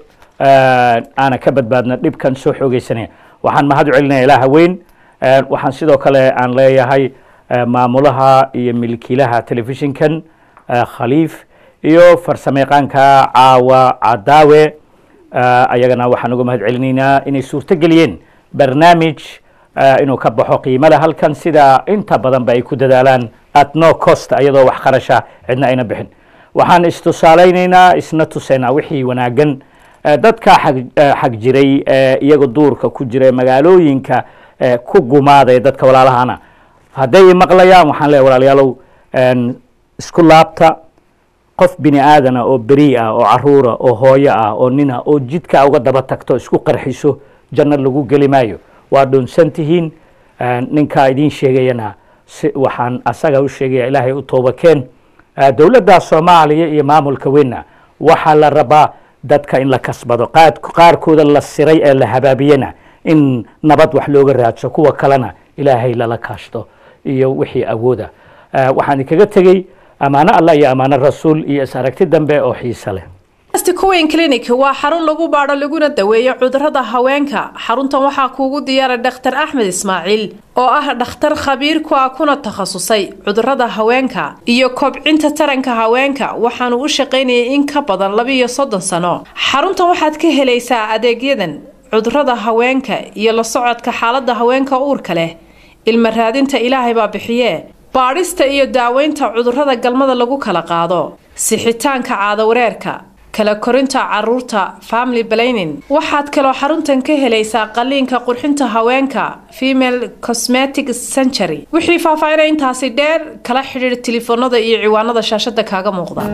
eh, aana ka badbaadno dhibkan soo xoogeysanaya waxaan mahad u celinaya ilaaha weyn Eh, waxaan sidoo kale aan leeyahay eh, maamulaha iyo milkiilaha telefishinkan eh, khaliif iyo farsamayaqaanka caawa cadaawe Ah, ayagana waxaan uga mahad celinaynaa inay suurto geliyeen barnaamij ah, inuu ka baxo qiimada halkan sida inta badanba ay ku dadaalaan at no cost iyadoo wax qarasha cidna ayna bixin waxaan istusaalaynaynaa isna tusaynaa wixii wanaagan Eh, dadka xag eh, xag jiray ee iyaga duurka ku jira magaalooyinka eh, ku gumaaday dadka walaalahana hadday i maqlayaan waxaan leeyahay walaalayaalow en, isku laabta qof bini aadana oo beri ah oo caruura oo hooyo ah oo nina oo jidka uga daba tagto isku qarxiso janno lagu geli maayo waa dhunsan tihiin Eh, ninkaa idiin sheegayana si waxaan asaga u sheegaya ilaahay u toobakeen Eh, dowladda soomaaliya iyo maamulka weyna waxaa la rabaa dadka in la kasbado qaad- qaarkooda la siray ee la habaabiyena in nabad wax looga raadso kuwa kalena ilaahay lala kaashto iyo wixii awooda Eh, waxaan idinkaga tegey ammaano allah iyo ammaano rasuul iyo is aragti dambe oo xiise leh Cowen Clinic waa xarun lagu baadho laguna daweeyo cudurrada haweenka. Xaruntan waxaa kuugu diyaaray Dr. Axmed Ismaaciil oo ah dhakhtar khabiir ku ah kuna takhasusay cudurrada haweenka iyo kobcinta taranka haweenka. Waxaanu u shaqaynayay in ka badan laba iyo soddon sano. Xaruntan waxaad ka helaysaa adeegyadan cudurrada haweenka iyo la socodka xaaladda haweenka uurka leh. Ilma raadinta Ilaahay baa bixiye. baadhista iyo daaweynta cudurrada galmada lagu kala qaado sixitaanka caadawareerka kala korinta caruurta family planning waxaad kaloo xaruntan ka helaysaa qaliinka qurxinta haweenka female cosmetic century wixii faahfaahinay intaasi dheer kala xidhiir tilifoonada iyo ciwaanada shaashada kaaga muuqda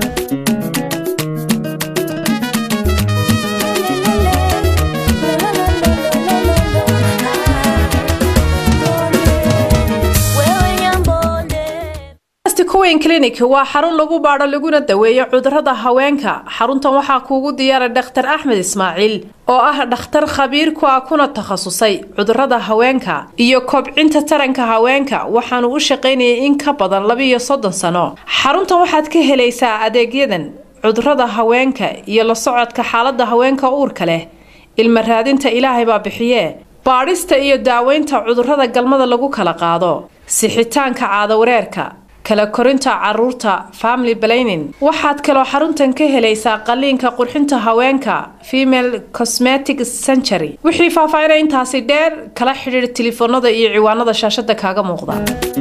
kuweyn clinic waa xarun lagu baadho laguna daweeyo cudurada haweenka xaruntan waxaa kuugu diyaara dhakhtar axmed ismaaciil oo ah dhakhtar khabiir ku ah kuna takhasusay cudurada haweenka iyo kobcinta taranka haweenka waxaanu u shaqaynayay in ka badan labiiyo soddon sano xaruntan waxaad ka helaysaa adeegyadan cudurada haweenka iyo la socodka xaalada haweenka uurka leh ilma raadinta ilaahay baa bixiyee baadhista iyo daaweynta cudurada galmada lagu kala qaado sixitaanka caadawareerka kala korinta caruurta family planning waxaad kaloo xaruntan ka helaysaa qaliinka qurxinta haweenka female cosmetic century wixii faahfaahinay intaasi dheer kala xidhiir tilifoonada iyo ciwaanada shaashada kaaga muuqda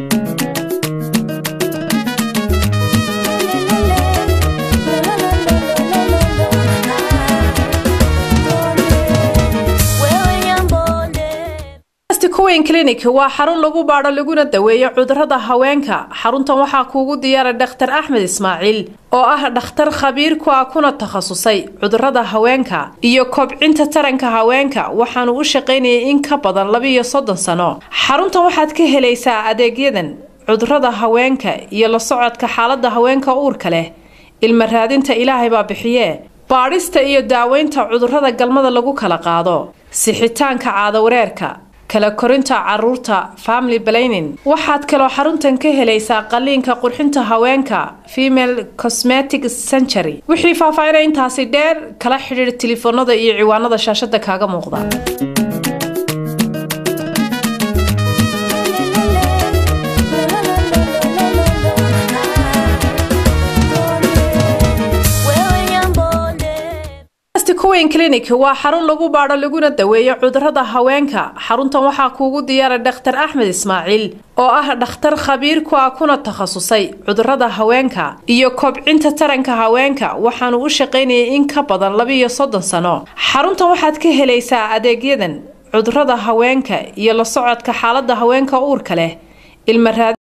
kuweyn clinic waa xarun lagu baadho laguna daweeyo cudurada haweenka xaruntan waxaa kuugu diyaara dhakhtar axmed ismaaciil oo ah dhakhtar khabiir ku ah kuna takhasusay cudurada haweenka iyo kobcinta taranka haweenka waxaanu u shaqaynayay in ka badan labiiyo soddon sano xaruntan waxaad ka helaysaa adeegyadan cudurada haweenka iyo la socodka xaalada haweenka uurka leh ilma raadinta ilaahay baa bixiyee baadhista iyo daaweynta cudurada galmada lagu kala qaado sixitaanka caadawareerka kala korinta caruurta family planning waxaad kaloo xaruntan ka helaysaa qaliinka qurxinta haweenka female cosmetic century wixii faahfaahinay intaasi dheer kala xidhiir tilifoonada iyo ciwaanada shaashada kaaga muuqda kuweyn clinic waa xarun lagu baadho laguna daweeyo cudurada haweenka xaruntan waxaa kuugu diyaara dhakhtar axmed ismaaciil oo ah dhakhtar khabiir ku ah kuna takhasusay cudurada haweenka iyo kobcinta taranka haweenka waxaanu u shaqaynayay in ka badan labiiyo soddon sano xaruntan waxaad ka helaysaa adeegyadan cudurada haweenka iyo la socodka xaalada haweenka uurka leh ilma